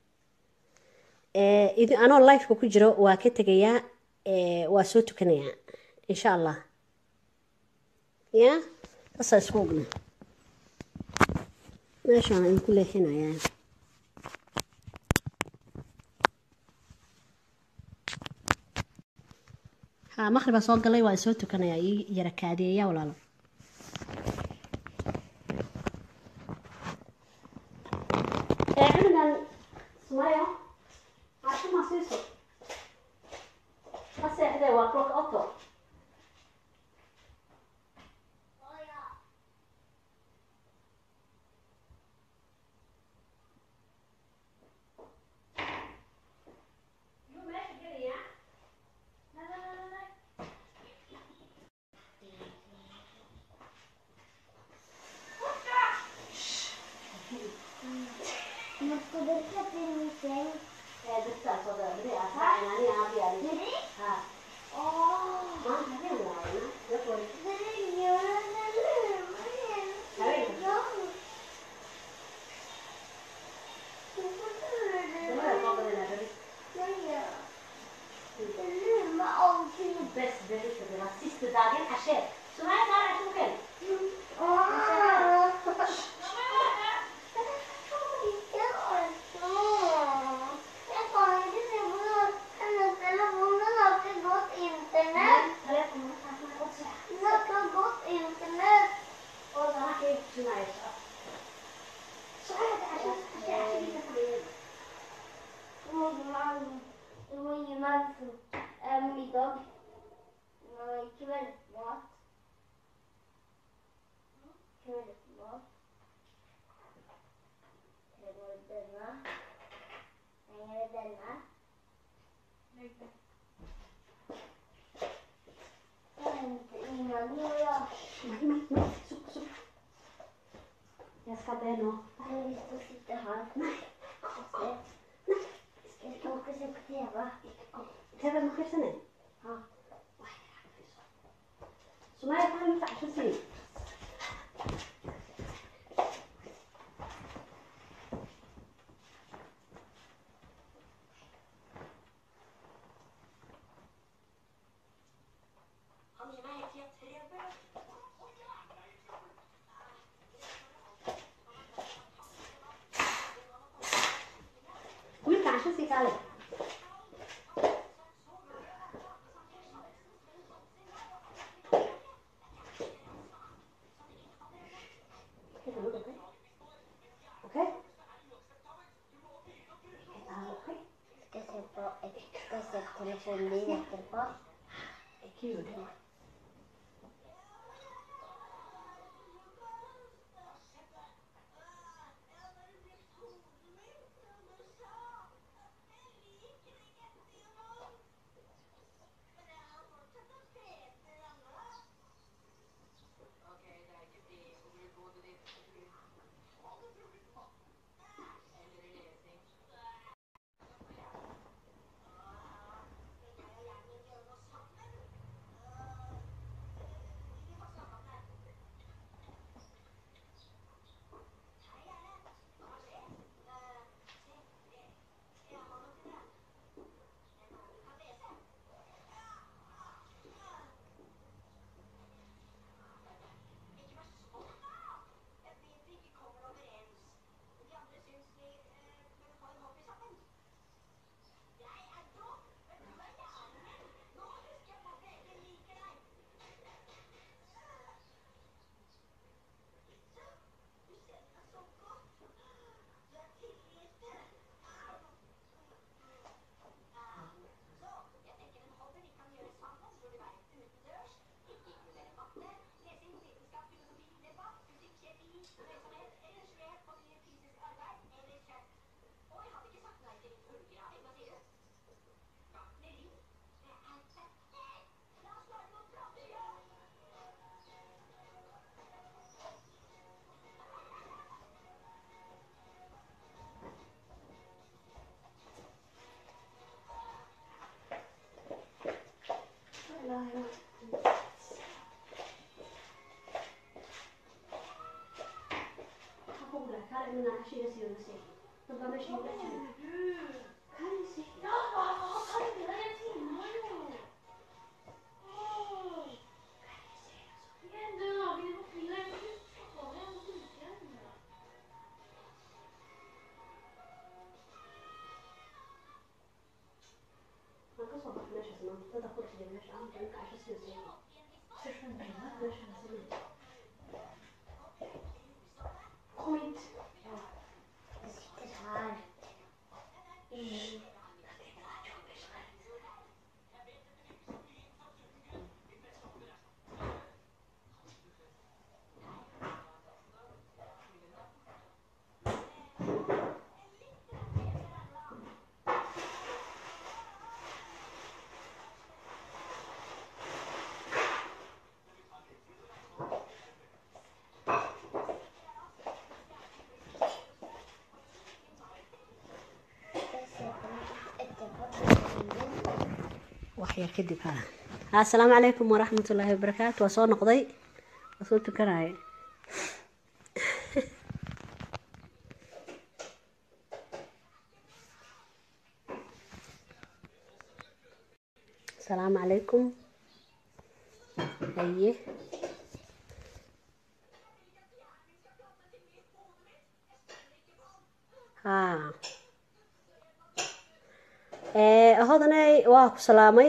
anoo lifeka ku jiro waa ka tegayaa waa soo tukanayaa insha allah ya sasaa isku ogna meeshaan idinku leexinayaa ha maqribaa soo galay waa soo tukanayaa ii yara kaadiyeyaa walaalo cunugan sumayo cashuma siiso ma seexdee waa clock auto Jag ska be nå. Jag vill stå och sitta här. Nej. Jag ska åka och se på TV. TV ما خير Ja. Så ما يفهم ينفع شو تسوي؟ وينفع شو تسوي قالك؟ Sitter här. waxyar kadib ha assalaamu calaykum waraxmat ullaahi wabarakaatu waa soo noqday waa soo tukanaya asalaamu calaykum haye haa hodaney waa ku salaamay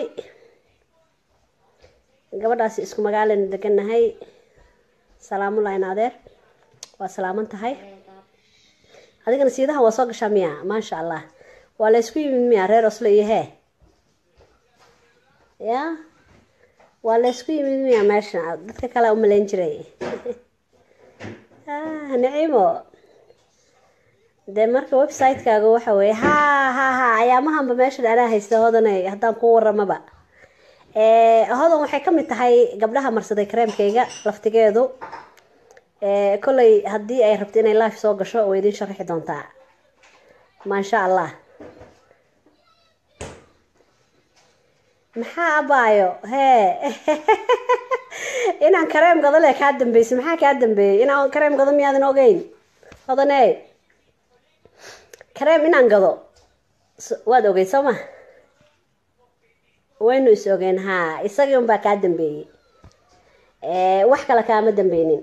gabadhaasi isku magaalana degannahay salaamulayn adeer waa salaaman tahay adigana siidaha waa soo gashaa miya maasha allah waa la ysku yimid miya reer oslo iyo hee ya waa la ysku yimid miya meesha dadka kale umalayn jiray niciimo dee marka website-kaaga waxa weeye ha ha ha ayaamahanba meeshan anaa haysta hodanay haddaan kuu waramaba hodan waxay ka mid tahay gabdhaha marsaday kareemkayga laftigeedu kolley haddii ay rabto inay life soo gasho way idiin sharaxi doontaa maasha allah maxaa abaayo hee inaan kareem gado le kaa dambeysay maxaa kaa dambeeyey inaan kareem gado miyaadan ogeyn hodane kareem inaan gado waad ogeyd soo ma waynu is ogeen haa isagii unbaa kaa dambeeyey wax kale kaama dambeynin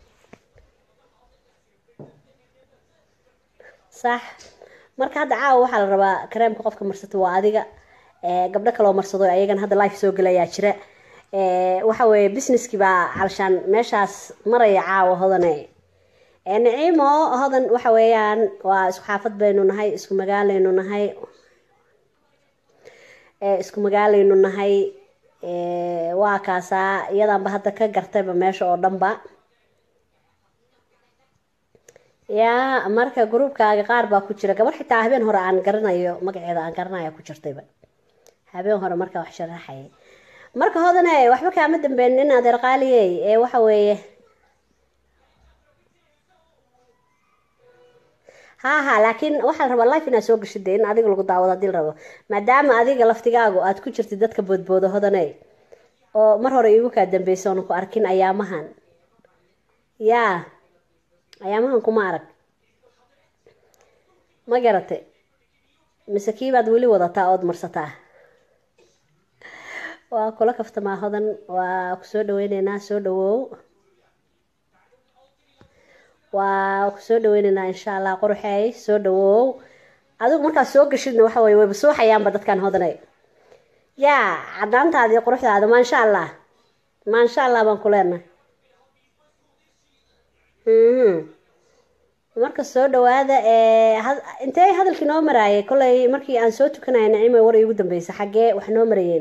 sax marka hadda caawa waxaa la rabaa kareemka qofka marsato waa adiga gabdho kaloo marsado ayagana hadda life soo gelayaa jira waxa weeye businesskii baa calshaan meeshaas maraya caawa hodane niciimo hodan waxa weeyaan waa isku xaafad baynu nahay isku magaalaynu nahay isku magaalaynu nahay Eh, waa kaasaa iyadaanba hadda ka gartayba meesha oo dhanba yaa marka gruubkaaga qaar baa ku jira gabar xitaa habeen hore aan garanayo magaceeda aan garanaya ku jirtayba habeen hore markaa wax sharaxaya marka hodane waxba kaama dambeyn in adeer qaaliyey ee waxa weeye ha ha laakiin waxaa la rabaa life inaad soo gashid dee in adiga lagu daawado haddii la rabo maadaama adiga laftigaagu aad ku jirtid dadka boodbooda hodane oo mar hore iigu kaa dambeysa oona ku arkin ayaamahan yaa ayaamahan kuma arag ma garatay mise kiibaad weli wadataa ood marsataa waa kula kaftamaa hodan waa ku soo dhaweyneynaa soo dhawow waa ku soo dhaweyneynaa insha allah qoruxeey soo dhawow adigu markaad soo gashidna waxa weye wayba suuxayaanba dadkan hodanay yaa cadaantaadii quruxdaada maasha allah maasha allah baan ku leenahay Mhm. marka soo dhawaada ee had- intee hadalkii noo maraayay kollay markii aan soo tukanaya nacimo war iigu dambeysa xaggee wax noo marayeen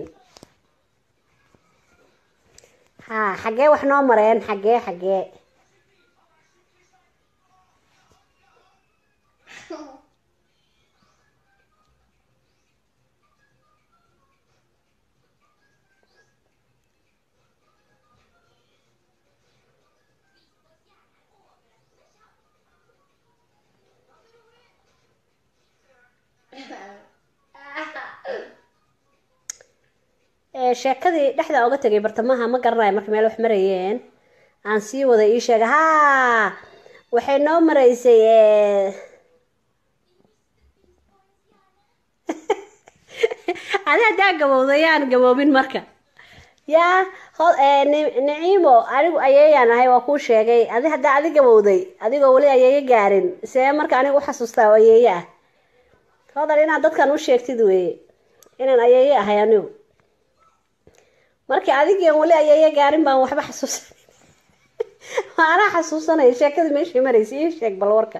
ha xaggee wax noo mareen xaggee xaggee Ee, sheekadii dhexda oga tegay bartamaha ma garanayo marka meel wax marayeen aan sii wada ii sheega haa waxay noo maraysay ee, adi haddaa gabowda yaan gaboobin marka yaa ho- ee, Ni- niciimo anigu ayeeyaan ahay waa kuu sheegay adi haddaa adi gabowday adigoo weli ayeeye gaarin see marka aniga u xasuustaa oo ayeeye ah hodan inaad dadkan u sheegtid weeye inaan ayeeye ahay anigu markii adigian weli ayeeye gaarin baan waxba xasuusan anaa xasuusanaya sheekadii meeshii maraysa ii sheeg bal warka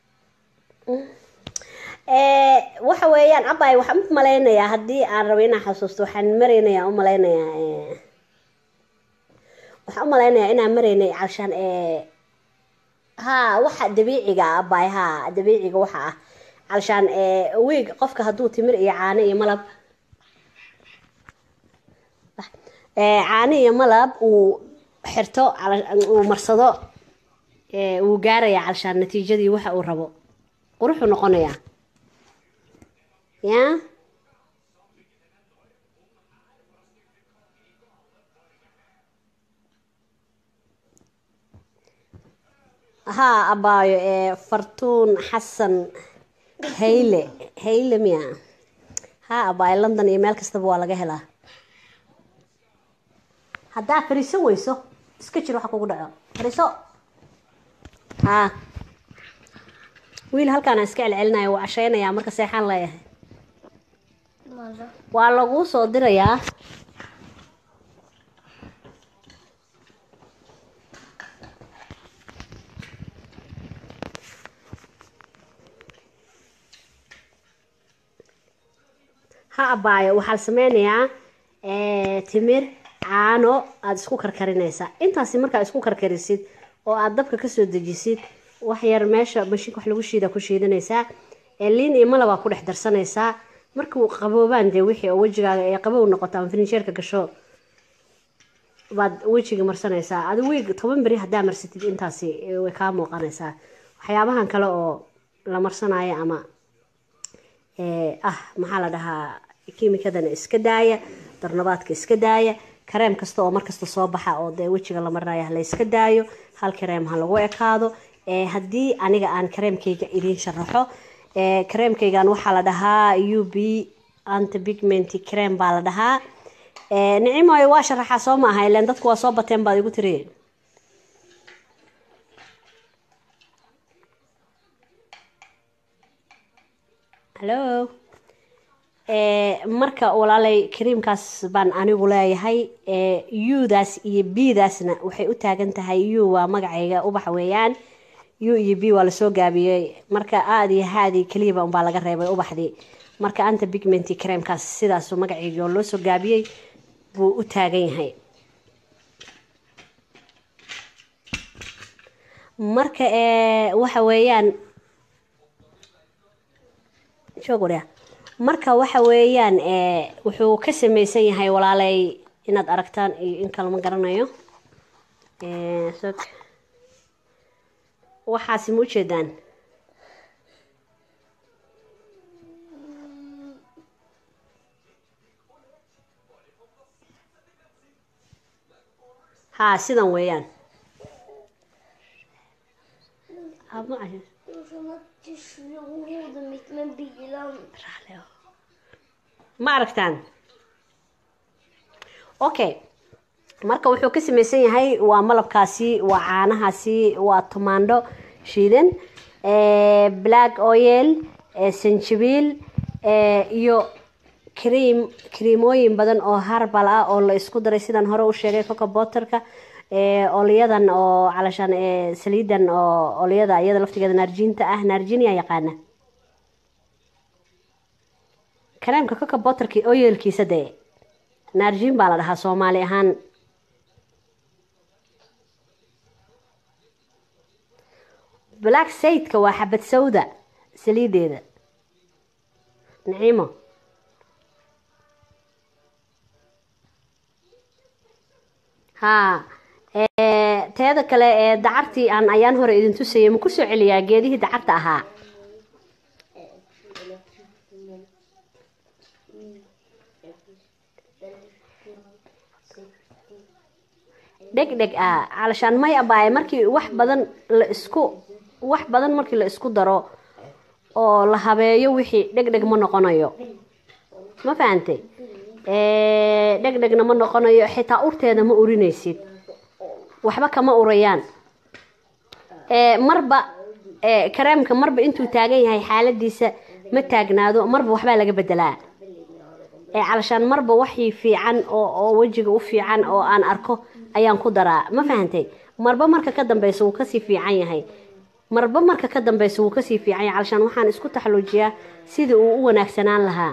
ee waxa weeyaan abay waxaan u malaynayaa haddii aan rabo inaan xasuusto waxaan maraynayaa u malaynayaa ee, waxaan u malaynayaa inaan maraynay calshaan ee haa waxa dabiiciga ah abay haa dabiiciga waxa ah calshaan ee wiig qofka hadduu timir iyo caano iyo malab ee caano iyo malab uu xirto cala- uu marsado ee wuu gaarayaa calshaan natiijadii waxa uu rabo quruxuu noqonayaa yaa haa abaayo ee fartuun xasan hayle hayle miya haa abaayo london iyo meel kastaba waa laga helaa haddaa fariiso weyso iska jir waxa kugu dhaco fariiso haa wiil halkaan aan iska celcelinaya wuu cashaynayaa marka seexaan leeyahay Mother. waa laguu soo dirayaa ha abaayo waxaa la sameynayaa ee, timir caano aada isku karkarinaysaa intaasi markaa isku karkarisid oo aada dabka kasoo dejisid wax yar meesha mashiinka wax lagu shiida ku shiidanaysaa ee liin iyo malabaa ku dhex darsanaysaa markuu qaboobaan dee wixii oo wejigaaga ee qabow noqoto ama finisheerka gasho baad wejiga marsanaysaa adi wiig toban beri haddaa marsatid intaasi eh, way kaa muuqanaysaa waxyaabahan kale oo la marsanayo ama ee, ah maxaa la dhahaa kiimikadana iska daaya darnabaadka iska daaya kareem kasta oo markasta soo baxa oo dee wejiga la marinayo ha la iska daayo hal kareem ha lagu ekaado ee, haddii aniga aan kareemkayga idiin sharaxo ee, kareemkaygan waxaa la dhahaa u b antipigment cream baa la dhahaa ee, nicimoy waa sharaxaa soo ma aha ileen dadku waa soo bateen baad igu tiri hallo ee, marka walaalay kariimkaas baan anigu leeyahay ee, u-daas iyo b-daasna waxay u taagan tahay u waa magacayga ubax weeyaan u iyo b waa lasoo gaabiyey marka aada iyo haadii keliyaba unbaa laga reebay ubaxdii marka anta bigmenti creamkaas sidaasu magacayga oo loo soo gaabiyey buu u taagan yahay marka waxa weeyaan joogwarya marka waxa weeyaan wuxuu ka samaysan yahay walaalay inaad aragtaan iyo in kale ma garanayo waxaasi ma ujeedaan haa sidan weeyaan ma aragtaan okay marka wuxuu ka samaysan yahay waa malabkaasi waa caanahaasi waa tomaandho shiidan black oil sanjabiil iyo cream creamooyin badan oo harbal ah oo la isku daray sidaan hore u sheegay coca botterka olyadan oo calashaan saliidan oo olyada iyada laftigeeda naarjiinta ah naarjinia yaqaana kareemka coca botterka oyelkiisa dee naarjiin baa la dhahaa soomaali ahaan black saydka waa xabad sawda saliideeda naciimo haa teeda kale ee dacartii aan ayaan hore idin tusayay ma kusoo celiyaa geedihii dacarta ahaa dheg dheg ah calashaan may abaaye markii wax badan la isku wax badan markii la isku daro oo la habeeyo wixii dheg dheg ma noqonayo ma fahantay dheg dhegna ma noqonayo xitaa urteeda ma urinaysid waxba kama urayaan marba kareemka marba intuu taagan yahay xaaladiisa ma taagnaado marba waxbaa laga bedelaa calashaan marba waxii fiican oo wejiga u fiican oo aan arko ayaan ku daraa ma fahantay marba marka ka dambeysa wuu kasii fiican yahay marba marka ka dambeysa wuu kasii fiican yahay calashaan waxaan isku taxaluujiyaa sidii uu u wanaagsanaan lahaa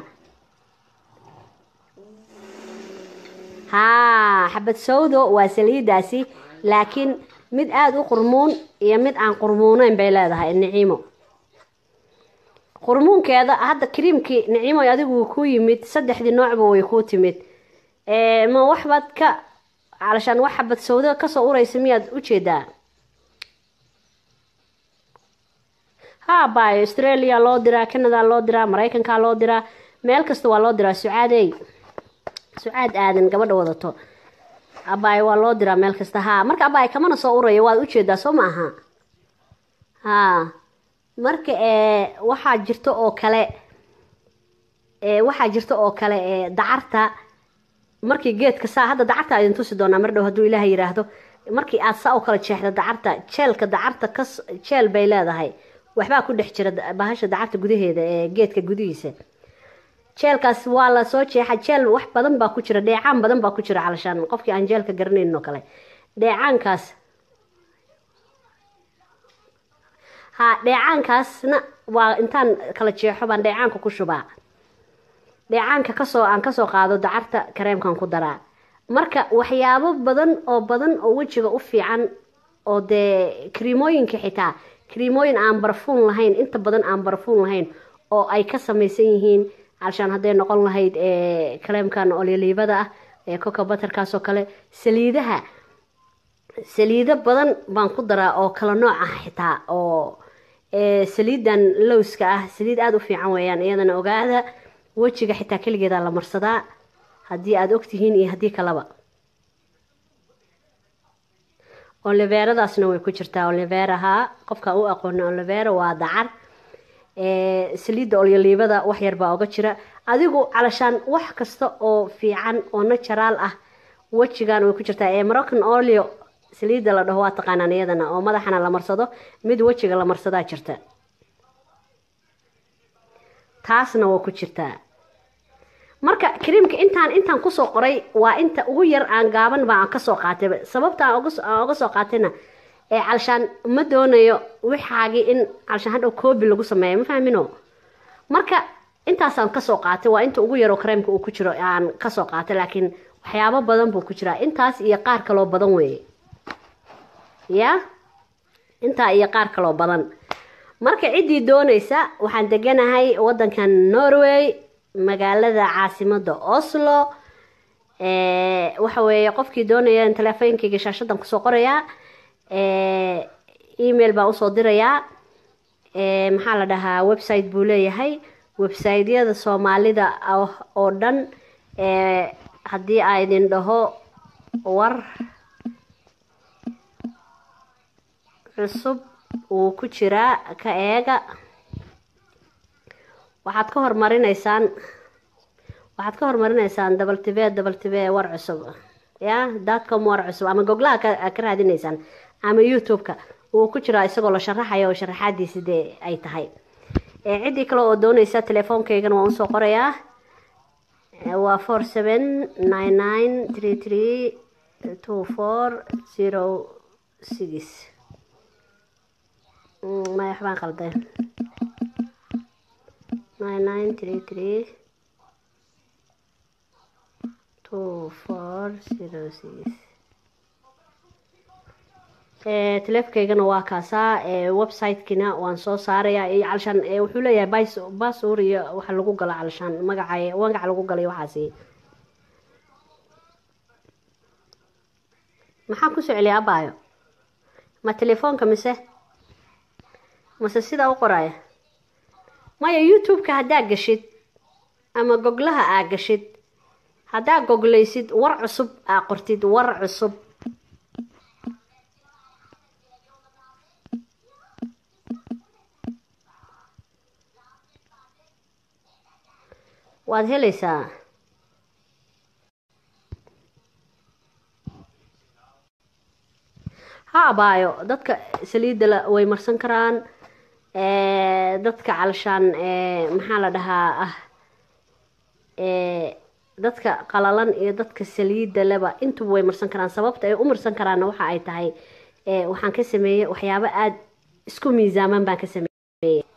haa xabad sawdo waa saliidaasi laakiin mid aada u qurmuun iyo mid aan qurmuuneyn bay leedahay niciimo qurmuunkeeda hadda kariimkii niciimo adigu ku yimid saddexdii noocba way kuu timid ma waxbaad ka calashaan wax xabad sawdo kasoo uraysa miyaad ujeedaa haa bayo australia loo diraa canada loo diraa maraykanka loo diraa meel kasta waa loo diraa sucaadey sucaad aadan gabadha wadato abaay waa loo diraa meel kasta haa marka abaay kamana soo uraya waad ujeedaa soo ma aha haa marka waxaa jirta oo kale waxaa jirta oo kale dacarta markii geedka saa hadda dacarta idin tusi doonaa mar dhow hadduu ilaaha yiraahdo markii aad saa u kala jeexda dacarta jeelka dacarta ka jeel bay leedahay waxbaa ku dhex jira bahasha dacarta gudaheeda ee geedka gudihiisa jeelkaas waa la soo jeexa jeel wax badan baa ku jira dheecaan badan baa ku jira calashaan qofkii aan jeelka garanaynin oo kale dheecaankaas ha dheecaankaasna waa intaan kala jeexo baan dheecaanka ku shubaa dheecaanka kasoo aan kasoo qaado dacarta kareemkan ku daraa marka waxyaabo badan oo badan oo wejiga u fiican oo dee kariimooyinka xitaa kariimooyin aan barfuun lahayn inta badan aan barfuun lahayn oo ay ka samaysan yihiin calashaan hadday noqon lahayd kareemkan olyoliibada ah ee coca butterkaas oo kale saliidaha saliido badan baan ku daraa oo kala nooc ah xitaa oo saliidan lowska ah saliid aada u fiican weeyaan iyadana ogaada wejiga xitaa keligeedaa la marsadaa haddii aada ogtihiin iyo haddii kaleba oliveeradaasna way ku jirtaa oliveraha qofka u aqoona olivera waa dacar saliidda olyoliibada wax yar baa oga jira adigu calashaan wax kasta oo fiican oo naturaal ah wejigan way ku jirtaa ee moroccan olio saliidda la dhaho waa taqaanaan iyadana oo madaxana la marsado mid wejiga la marsadaa jirta taasna waa ku jirtaa marka kariimka intaan intaan kusoo qoray waa inta ugu yar aan gaaban baa aan kasoo qaatay sababta aan oga soo qaatayna ee calashaan ma doonayo wixaagii in calashaan hadhow koobi lagu sameeya ma fahmino marka intaasaan kasoo qaatay waa inta ugu yaroo kareemka uu ku jiro aan kasoo qaatay laakiin waxyaabo badan buu ku jiraa intaas iyo qaar kaloo badan weeye ya intaa iyo qaar kaloo badan marka ciddii doonaysa waxaan deganahay wadankan norway magaalada caasimada oslo waxa weeye qofkii doonaya in teleefooyinkayga shaashadan kusoo qorayaa email baa usoo dirayaa maxaa la dhahaa website buu leeyahay websiteyada soomaalida oo dhan haddii a idin dhaho war cusub wuu ku jiraa ka eega waxaad ka hormarinaysaan waxaad ka hormarinaysaan dabaltibe dabaltibe war cusub ya datcom war cusub ama goglaha ka raadinaysaan ama youtube-ka wuu ku jiraa isagoo la sharaxaya oo sharaxaadiisi dee ay tahay ciddii kale oo doonaysa telefoonkaygana waan usoo qorayaa waa four seven nine nine three three two four zero six maya waxbaan qalday nine nine three three two four zero six teleefkaygana waa kaasaa website-kina waan soo saarayaa iyo calshaan wuxuu leeyahay bas basuur iyo waxa lagu galo calshaan magaca magaca lagu galay waxaasi maxaa kusoo celiya abaayo ma telefoonka mise mase sidaa u qoraya maya youtube-ka haddaa gashid ama goglaha aa gashid haddaa goglaysid war cusub aa qortid war cusub waad helaysaa ha abaayo dadka saliidda way marsan karaan dadka calshaan maxaa la dhahaa ah dadka qalalan iyo dadka saliidda leba intuba way marsan karaan sababta ay u marsan karaanna waxa ay tahay waxaan ka sameeyey waxyaabo aada isku miisaaman baan ka sameeyey